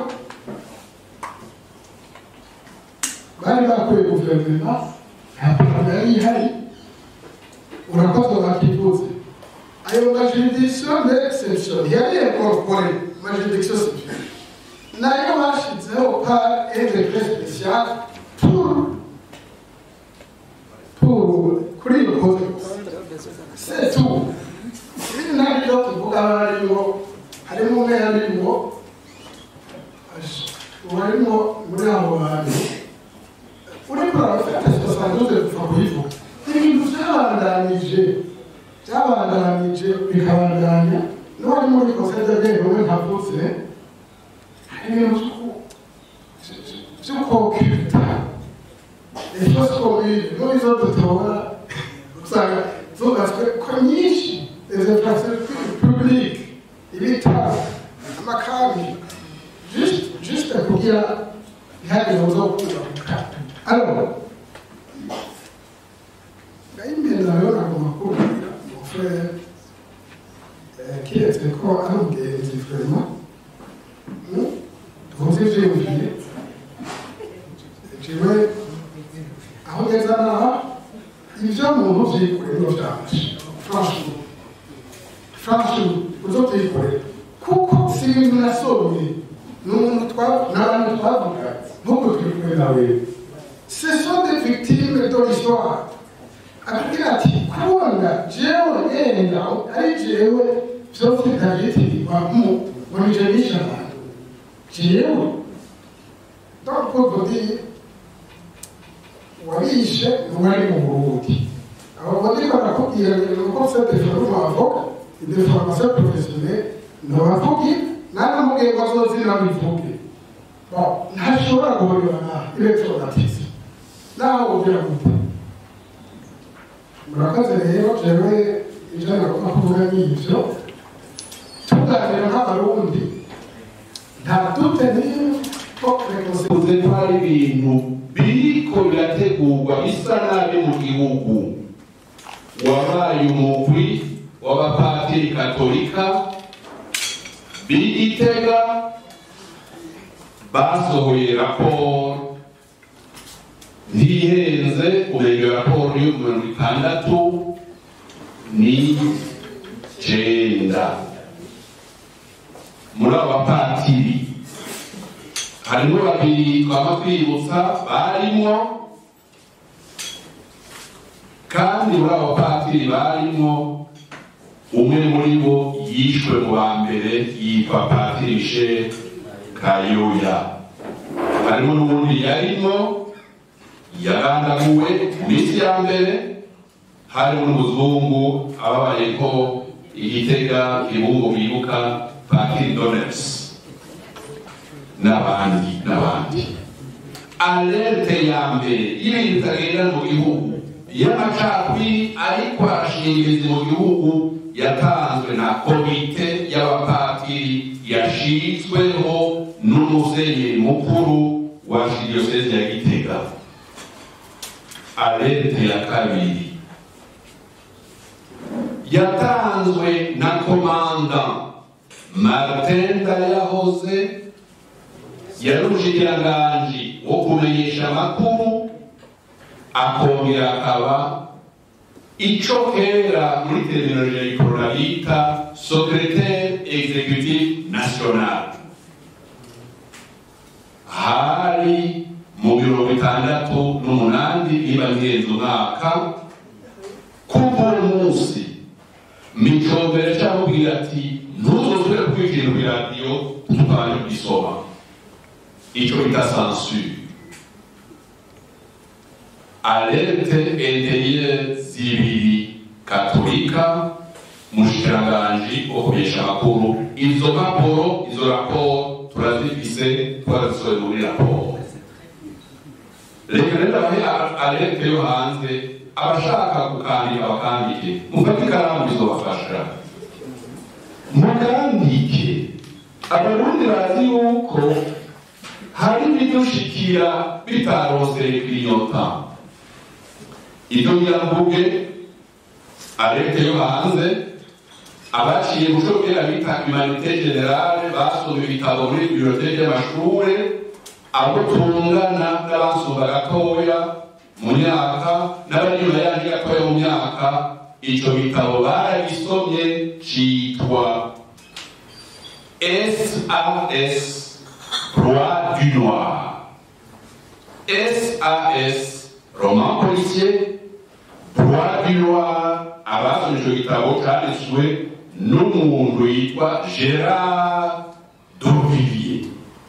bari bakuye guverinoma nta parama yari ihari urakoze bakivuze ayo majuridiction d'exception yari incorporé majuridiction civile nayo bashizeho par un décret spécial pour pour kuri iyo code c'est tout ibindi ntabwo ibyo tuvuga barimo harimo umwe yarimo uwarimo muri abo bantu uriko urabafata sosanduze kuva kuyivuga ibintu byabandanije byabandanije bikabandanya n'uwari muri conseil de guerre umwe ntavuze hari ibintu by'ukokwita choses communes muri zo dutora usanga zubatswe ko nyinshi les infrastructures publiques ibitaro amakambi juste juste kugira ntihagire uzo kubaka alors ngayimbere nayo nagomba kubwira mon frère kiretse ko ari umugenzi vraiment tuvuze ivyiyumviye jewe aho ngeza naha ivyo muntu vyikorera niyo vyanje franchement franchement uzo vyikorera kuko si ibintu nasomye ni umuntu n'abantu twavuga nk'uko twikorera nawe ce sont des victimes de l'histoire akubwira ati kubona jewe yenda ari jewe vyose ndavyitirirwa mu ngo nije nishe abantu jewe donc pour dire wabishe ntiwari mu burundi abo bariko barakubwira ngo nuko c'est des formes avoka des formations professionnelles ntibavuge nanamubwiye ngo azozina bivuge ntashobora guhorera nawe electromatisme naho ugira gute murakoze rero jewe ivyo nagomba kuvuga n'ivyo tuganira nk'abarundi nta dute n'imwe uze ko hari ibintu biriko birategurwa bisa nabi mu gihugu wabaye umugwi w'abapatiri katolika b'igitega basohoye raporo ntihenze umenga iyo raporo yo mirongo itandatu n'icenda muri abo bapatiri harimo babiri twama kwibutsa barimo kandi muri abo bapatiri barimo umwe muri bo yishwe mu ba mbere yitwa patiri michel kayoya harimo n'ubundi yarimo yagandaguwe mu minsi ya mbere harimo n'umuzungu ababaye ko igitega ibungo bibuka patiri donesi n'abandi n'abandi alerte ya mbere y'ibintu bitagenda mu gihugu y'amacakubiri ariko arashingiriza mu gihugu yatanzwe na komite y'abapatiri yashizweho n'umusenyeri mukuru wa diyoseze ya gitega alerte ya kabiri yatanzwe na komanda martin ndayahoze yari umushikiranganji wo kumenyesha amakuru akongera akaba ico kera muri terminologie ya ikorona bita secretaire executif national hari mu mirongo itandatu n'umunani niba ngenzi umwaka kuva uwo munsi micombere cyamubwira ati ntuzosubire kuvuga ikintu ku iradiyo tubanje kugisoma icyo bita sansure alerte intérieure zibiri katolika mushikiranganji wo kumenyesha amakuru izo mpapuro izo raporo turazifise twarazisohoye muri raporo reka rero abahe alerte yo hanze abashaka gukandika bakandike mufate ikaramu bizobafasha mukandike abarundi bazi yuko hari ibidushikira bitaroseye kwiyota ibyo biravuge alerte yo hanze abaciye mu cyo kera bita humanité générale basomye ibitabo muri biblioteke y'amashure abo tungana n'abasumba gatoya mu myaka n'abanyuma yandi gatoya mu myaka icyo bitabo baragisomye citwa SAS Roi du Noir SAS roman policier Roi du Noir abasomye icyo gitabo cyanditswe n'umuntu yitwa Gerard Duvivier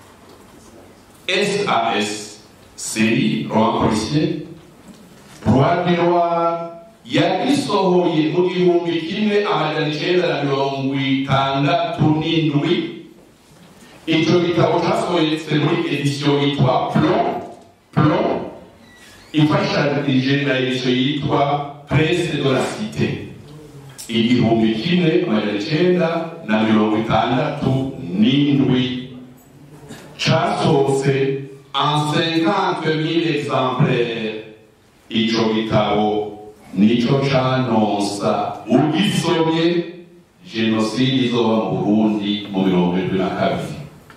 SAS série roman policier Roi du Noir yagisohoye mu gihumbi kimwe amajana icenda na mirongo itandatu n'indwi icyo gitabo cyasohoyetse muri edisiyo yitwa plon plon ifashanije na edisiyo yitwa presse de la cité igihumbi kimwe amajana icenda na mirongo itandatu n'indwi casohotse en 50 000 exemplaires ico gitabo nico canonsa ugisomye jenoside izoba mu burundi mu mirongo irindwi na kabiri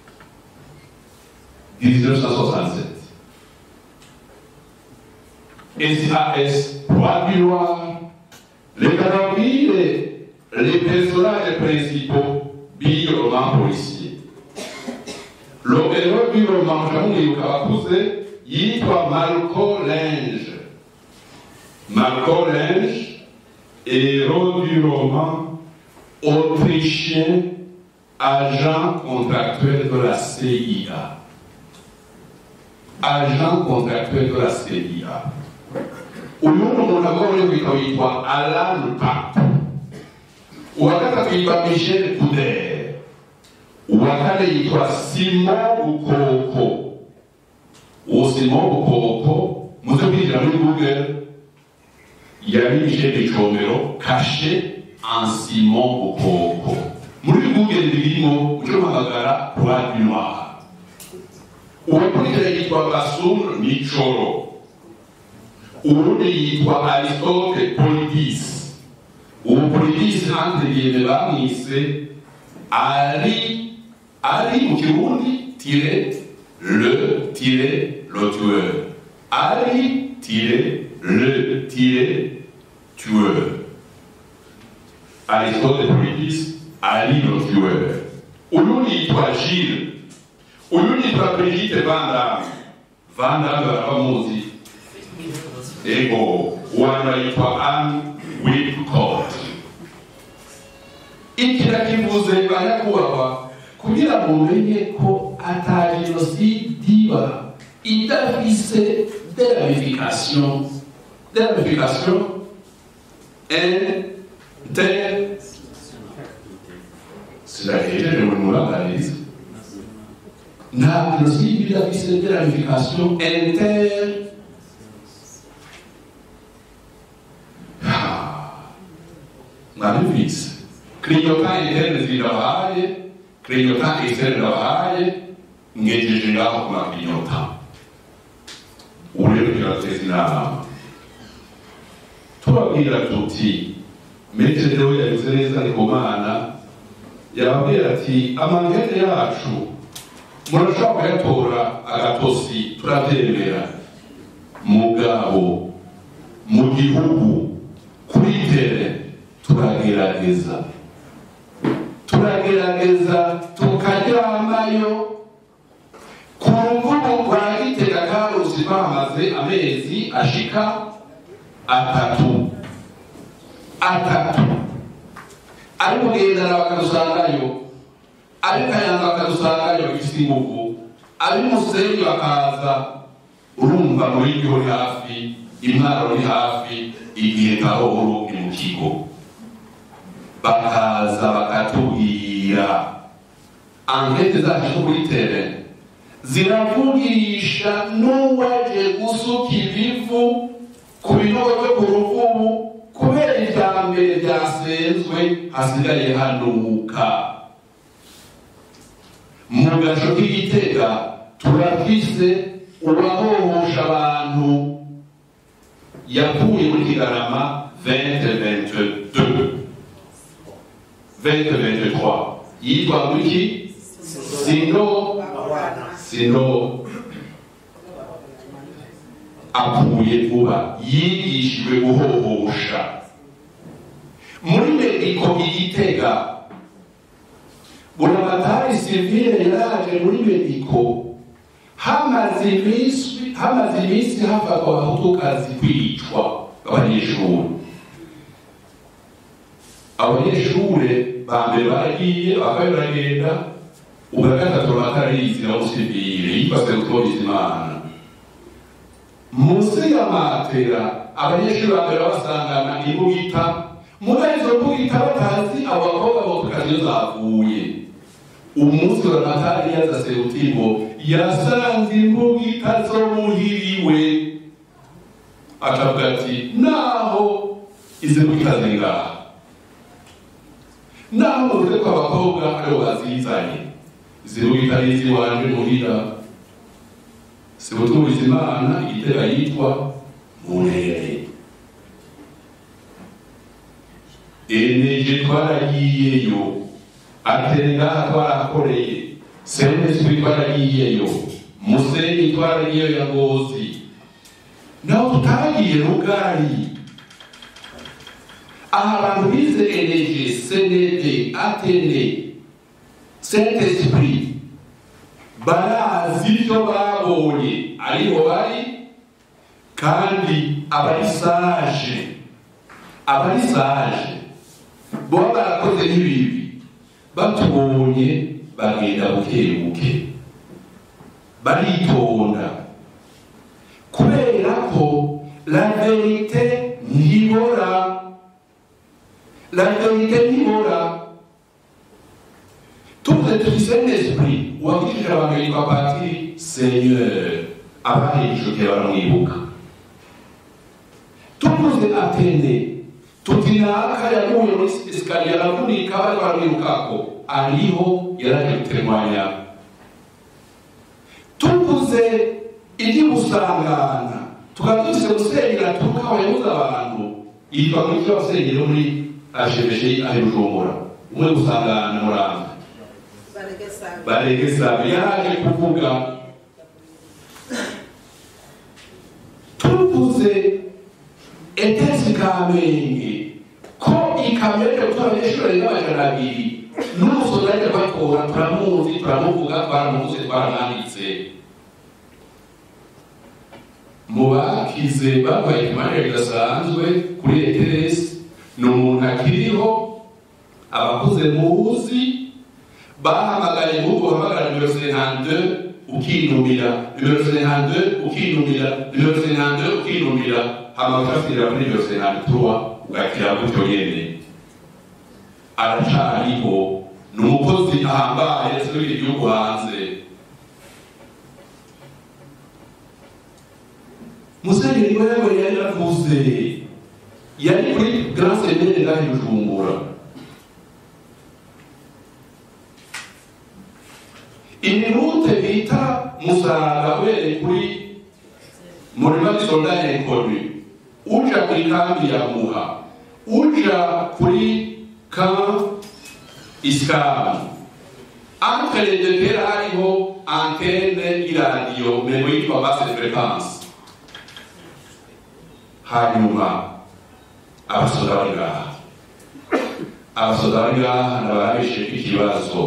1967 SAS Roi du Noir reka nabwire les personnages principaux b'iyo roman policier l'héros du roman mukamwibuka bakuze yitwa Marco Lange Marco Lange héros du roman autrichien agent contractuel de la CIA agent contractuel de la CIA uyu ni umuntu agomba kwitwa witwa Alan Pape uwa gatatu yitwa Michel Couder uwa kane yitwa Simon Bukoko uwo Simon Bukoko muze kwinjira muri Google yari Michel Icomero caché en Simon Bukoko muri Google birimo uco mpamagara Roi du Noir uwakurikira yitwa Basum Michoro uwundi yitwa Aristote Polydis uwo Polydis entre guillemets bamwise ari ari mu kirundi tire le tire le tueur ari tire le tire tueur Aristote Polydis ari le tueur uyundi yitwa Gilles uyundi yitwa Brigitte Van Damme Van Damme barabamuzi ego uwanyuma yitwa Anne Whipcott iki nakivuze banyakubahwa kugira ngo mumenye ko ata jenoside iba idafise de ramification de ramification inter sirahejeje muri muraganiza nta jenoside iba idafise de ramification inter mwabibitse clignotant interne zirabahaye clignotant externe irabahaye mwejeje ngaho ku maclignotant ubu rero turateza inama tubabwira tuti metere we yabize neza ni ku mana yababwira ati amangene yacu murashobora kuyatora agatosi turabyemera mugabo mu gihugu kuri tere turagerageza turagerageza tukaryamayo ku ruvubu rwa gitega karusi bamaze amezi ashika atatu atatu ari kugendana bakadusangayo ari kayanza bakadusangayo bifite ingufu ari musenyi bakaza urumva muri ryo uri hafi intwaro uri hafi igihe gahoro ni mu kigo bakaza bakatubwira ankete zacu zo kuri tere ziravugisha n'uwaje gusuka ibivu ku binogo byo ku ruvubu kubera ibya mbere byasenzwe hasigaye hanuka mu gaco k'igitega turafise uwahohosha abantu yavuye muri kigarama 2022 2023 yitwa ngwiki sino sino apfuye vuba yigishijwe guhohosha muri mediko igitega buramatari sivile yaraje muri mediko hamaze iminsi hamaze iminsi hafatwa abahutukazi kwicwa abanyeshuri abanyeshure ba mbere baragiye bakaba baragenda ubwa gatatu batararizi na musivile yifase gutoza imana munsi y'amatera abanyeshuri ba mbere basangana imbugita muri izo mbugita batazi abo bakobwa botukazi iyo zavuye umunsi wa natali yaza serutimo yasanze imbugita zo muhiriwe akavuga ati naho izi mbugita ziri ngaha naho muvuze ko abakobwa aribo bazizanye izi mbugita ni iz'iwanje muhira sibutubuza imana igitega yitwa murere eneje twaragiyeyo atenga twarakoreye semeswi twaragiyeyo musenyi twaragiyeyo ya ngozi naho tutagiye rugari aha abantu bize eneje senede atene saint esprit barazi ibyo babonye ariho bari kandi abari saje abari saje boba barakoze n'ibibi batubonye bagenda buke buke baritonda kubera ko la verite ntibora la verite ntibora tuvuze tuti saint esprit uwakijije abantu yitwa patiri seigneur abahejejwe baramwibuka tuvuze atene tuti naka yaguye muri esikariye aravunika bari baramwirukako ariho yaraje gutemanya tuvuze iby'ubusangana tukaba dufise musenyeri aturuka aho yabuze abantu yitwa muri cyo basenyeri muri ajebeje ahe bujumbura umwe gusangana muranga baregesabe yaraje kuvuga tuvuze etesi kamenge ko ikamyo ryo gutora abanyeshuri barenga amajana abiri n'umusozi ariko batora turamuzi turamuvuga twaramuvuze twaramwanditse mu bakize babaye ikimanire kidasanzwe kuri eteresi ni umuntu akiriho abakuze muzi bahamagaye mu guhamagara nimero senante ukinumira nimero senante ukinumira nimero senante ukinumira hama ukasubira kuri nimero senante tuwa ugakira gutyo nyene aracariho ni umukozi ahambaye asubira igihugu hanze musenyeri wewe yari yaravuze yari kuri grand seminaire ngaho i bujumbura iminute bita musaga uhereye kuri murima w'isoldat inconnu uja kuri kambi ya muha uja kuri camp iskamu entre les deux terres hariho antenne y'iradiyo memo yitwa basse fréquence hanyuma abasoda bari ngaha abasoda bari ngaha nababisheko ikibazo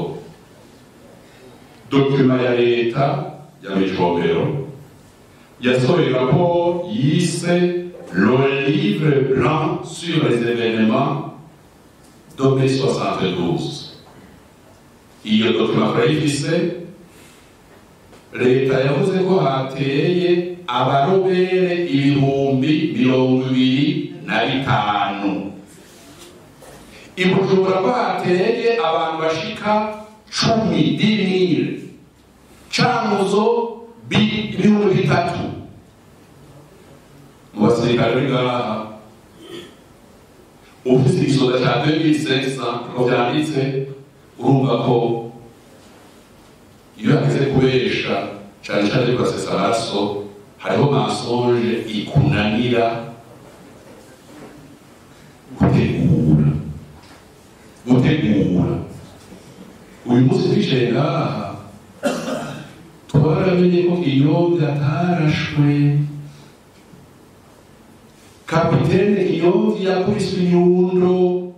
dokima ya leta ya micombero yasohoye raporo yise le livre blanc sur les événements de mai 72 iyo dokima turayifise leta yavuze ko hateye abarobere ibihumbi mirongo ibiri na bitanu ibujumbura ko hateye abantu bashika cumi dimire cankuzo ibihumbi bitatu mu basirikare bari ngaha ufise igisoda ca 2500 ko vyanditse urumva ko iyo hageze kubesha cane cane kurasesa amaraso hariho mensonge ikunanira gutegura gutegura uyu munsi twicaye ngaha twaramenye ko iyombi atarashwe kapitene iyombi yakubiswe inyundo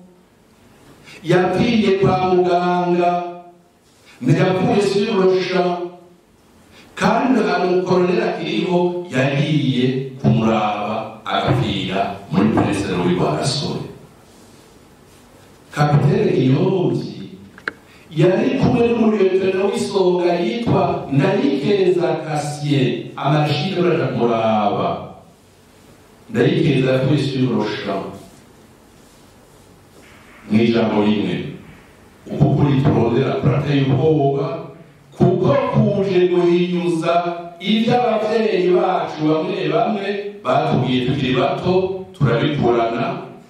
yapfiye kwa muganga ntiyapfuye sirosha kandi ahantu koronera akiriho yagiye kumuraba agapfira muri peresero w'irwarasore kapitene iyombi yari kumwe n'umuriyotero w'isonga yitwa ndayikeza kasiye amashini uraja kumuraba ndayikeza yapfuye sirosha mu ijambo rimwe uko kuri turondera turateye ubwoba kuko kuje guhinyuza ibyo ababyeyi bacu bamwe bamwe batubwiye tukiri bato turabikurana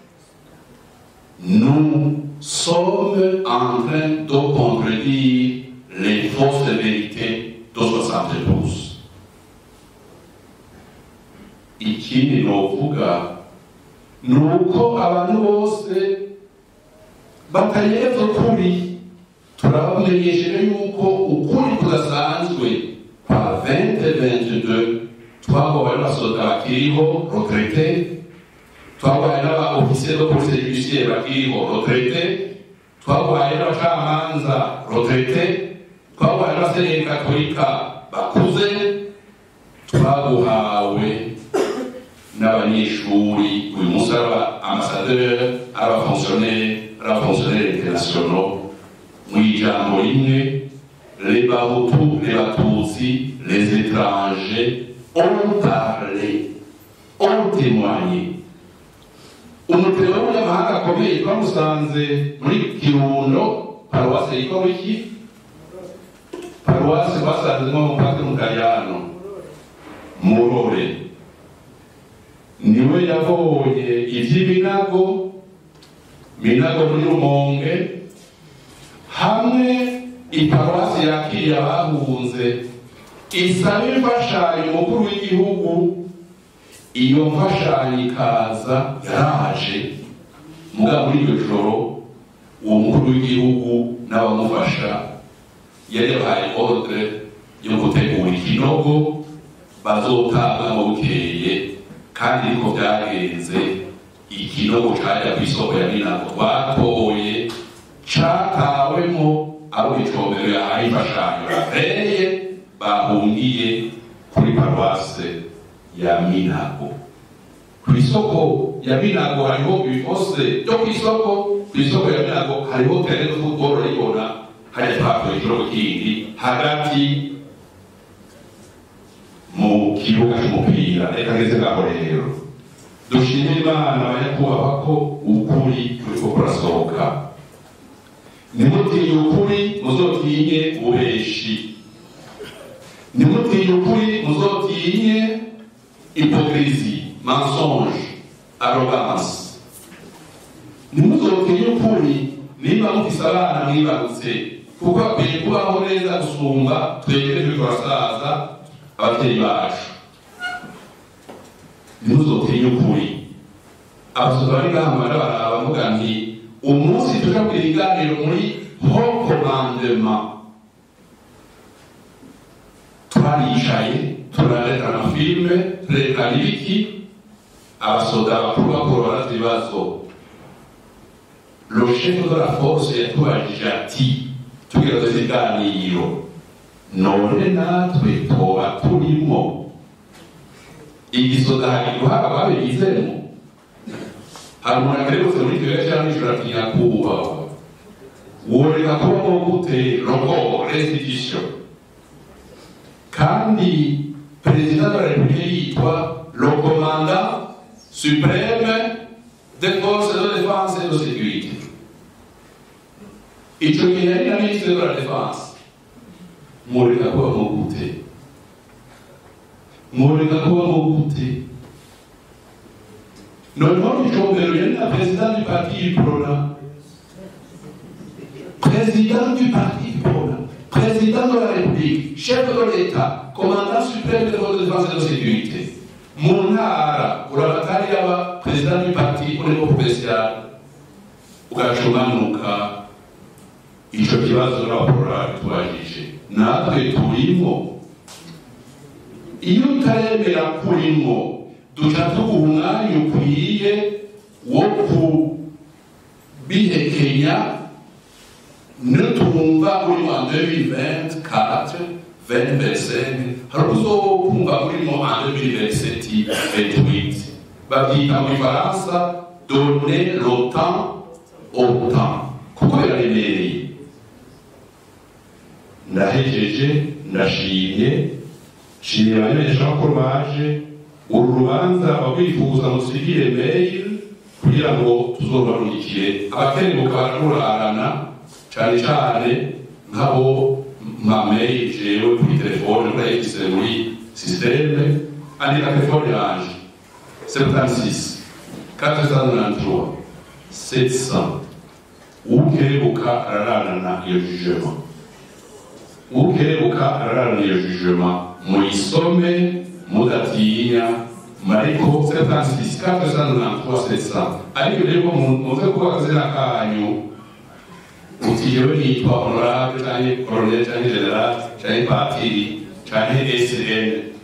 nous sommes en train de contredire les fausses vérités de 72 ikindi novuga ni uko abantu bose batayeza ukuri turabamenyesheje yuko ukuri kudasanzwe kwa 2022 twagowe n'abasohoka bakiriho retraite twagowe n'abaofisiye de police judiciaire bakiriho retraite twagowe n'abacamanza retraite twagowe n'abasenyeri katolika bakuze twaguhawe n'abanyeshuri uyu munsi ari abaambasaderi ari abafonctionnaire ari abafonctionnaire internationaux mu ijambo rimwe les bahutu les batutsi les étrangers ont parlé ont témoigné umutero w'umunyamahanga akomeye twamusanze muri kirundo paruwase yitwa wiki paruwase basanzemo umupatiri mukayano murore niwe yabonye iby'iminago minago muri rumonge hamwe iparuwasi yakiriye abahunze isaba imfashanyo umukuru w'igihugu iyo mfashanyo ikaza yaraje muga muri iryo joro uwo mukuru w'igihugu n'abamufasha yari yabahaye ordre yo gutegura ikinogo bazotanga mu bukeye kandi niko byagenze ikinogo cajya ku isoko ya minago twatoye catawemo abo icombero yahaye imfashanyo bateye bahungiye kuri paruwase ya minago ku isoko ya minago hariho ibifose byo ku isoko ku isoko ya minago hariho terene futbolo rayibona hajya twatoye ikinogo kindi hagati mu kibuga cy'umupira reka ngeze ngaho rero dushimire imana abanyakubahwa ko ukuri kuriko kurasohoka ntimutinye ukuri muzotinye ububeshi ntimutinye ukuri muzotinye hypocrisie mensonge arrogance ntimuzotinye ukuri niba mufise abana mwibarutse kuko bakwiye kubaho neza gusumba twebwe turi turasaza ababyeyi bacu ntimuzotinye ukuri abasoza bari ngahamara baraba bavuga nti umunsi tuja kugira ibiganiro muri ho commandement twaricaye turarekana filime turerekana ibiki abasoda bakuru bakuru barazi ibibazo le chef de la force yatubajije ati tugira tuzi iganiro none natwe toba turimo igisoda hari uruhara babigizemo hari umuntu akerebutse muri kigali cyangwa nijoro ati nyakubahwa woreka kubaho gute rogo restitution kandi perezida de la repubulika yitwa le commandant supreme des forces de défense et de sécurité icyo gihe yari na ministre de la défense mworeka kubaho gute mworeka kubaho gute noneho icombero yari na perezida du parti prona président du parti prona président de la république chef de l'état commandant suprême des forces de défense et de sécurité mu ntara urabatari yaba perezida du parti au niveau provincial ugaca umanuka ico kibazo n'abaporora bitubajije natwe turimo iyo utaremera kurimo duca tuguha umwanya ukwiye wo kubihekenya nitumva urimo en 2024 2025 hari uzokumva urimo en 2027 28 babyita mu gifaransa donner le temps au temps kuko biraremereye ndahejeje ndashimye nshimiye abamenyeshamakuru baje uru rubanza abakwifuza musigire mail kugira ngo tuzobarungikire abakenebuka bararurarana cyane cyane nk'abo mamei jewe kuri telefone urayifise muri systeme andika telefone yanje 76 493 700 ukerebuka arararana iyo jugement ukerebuka arararana iyo jugement muyisome mudatinya mariko 76 493 700 ariko rero muze kuba akazina kanyu uti jewe nitwa honorable canke colonel canke general canke patiri canke sn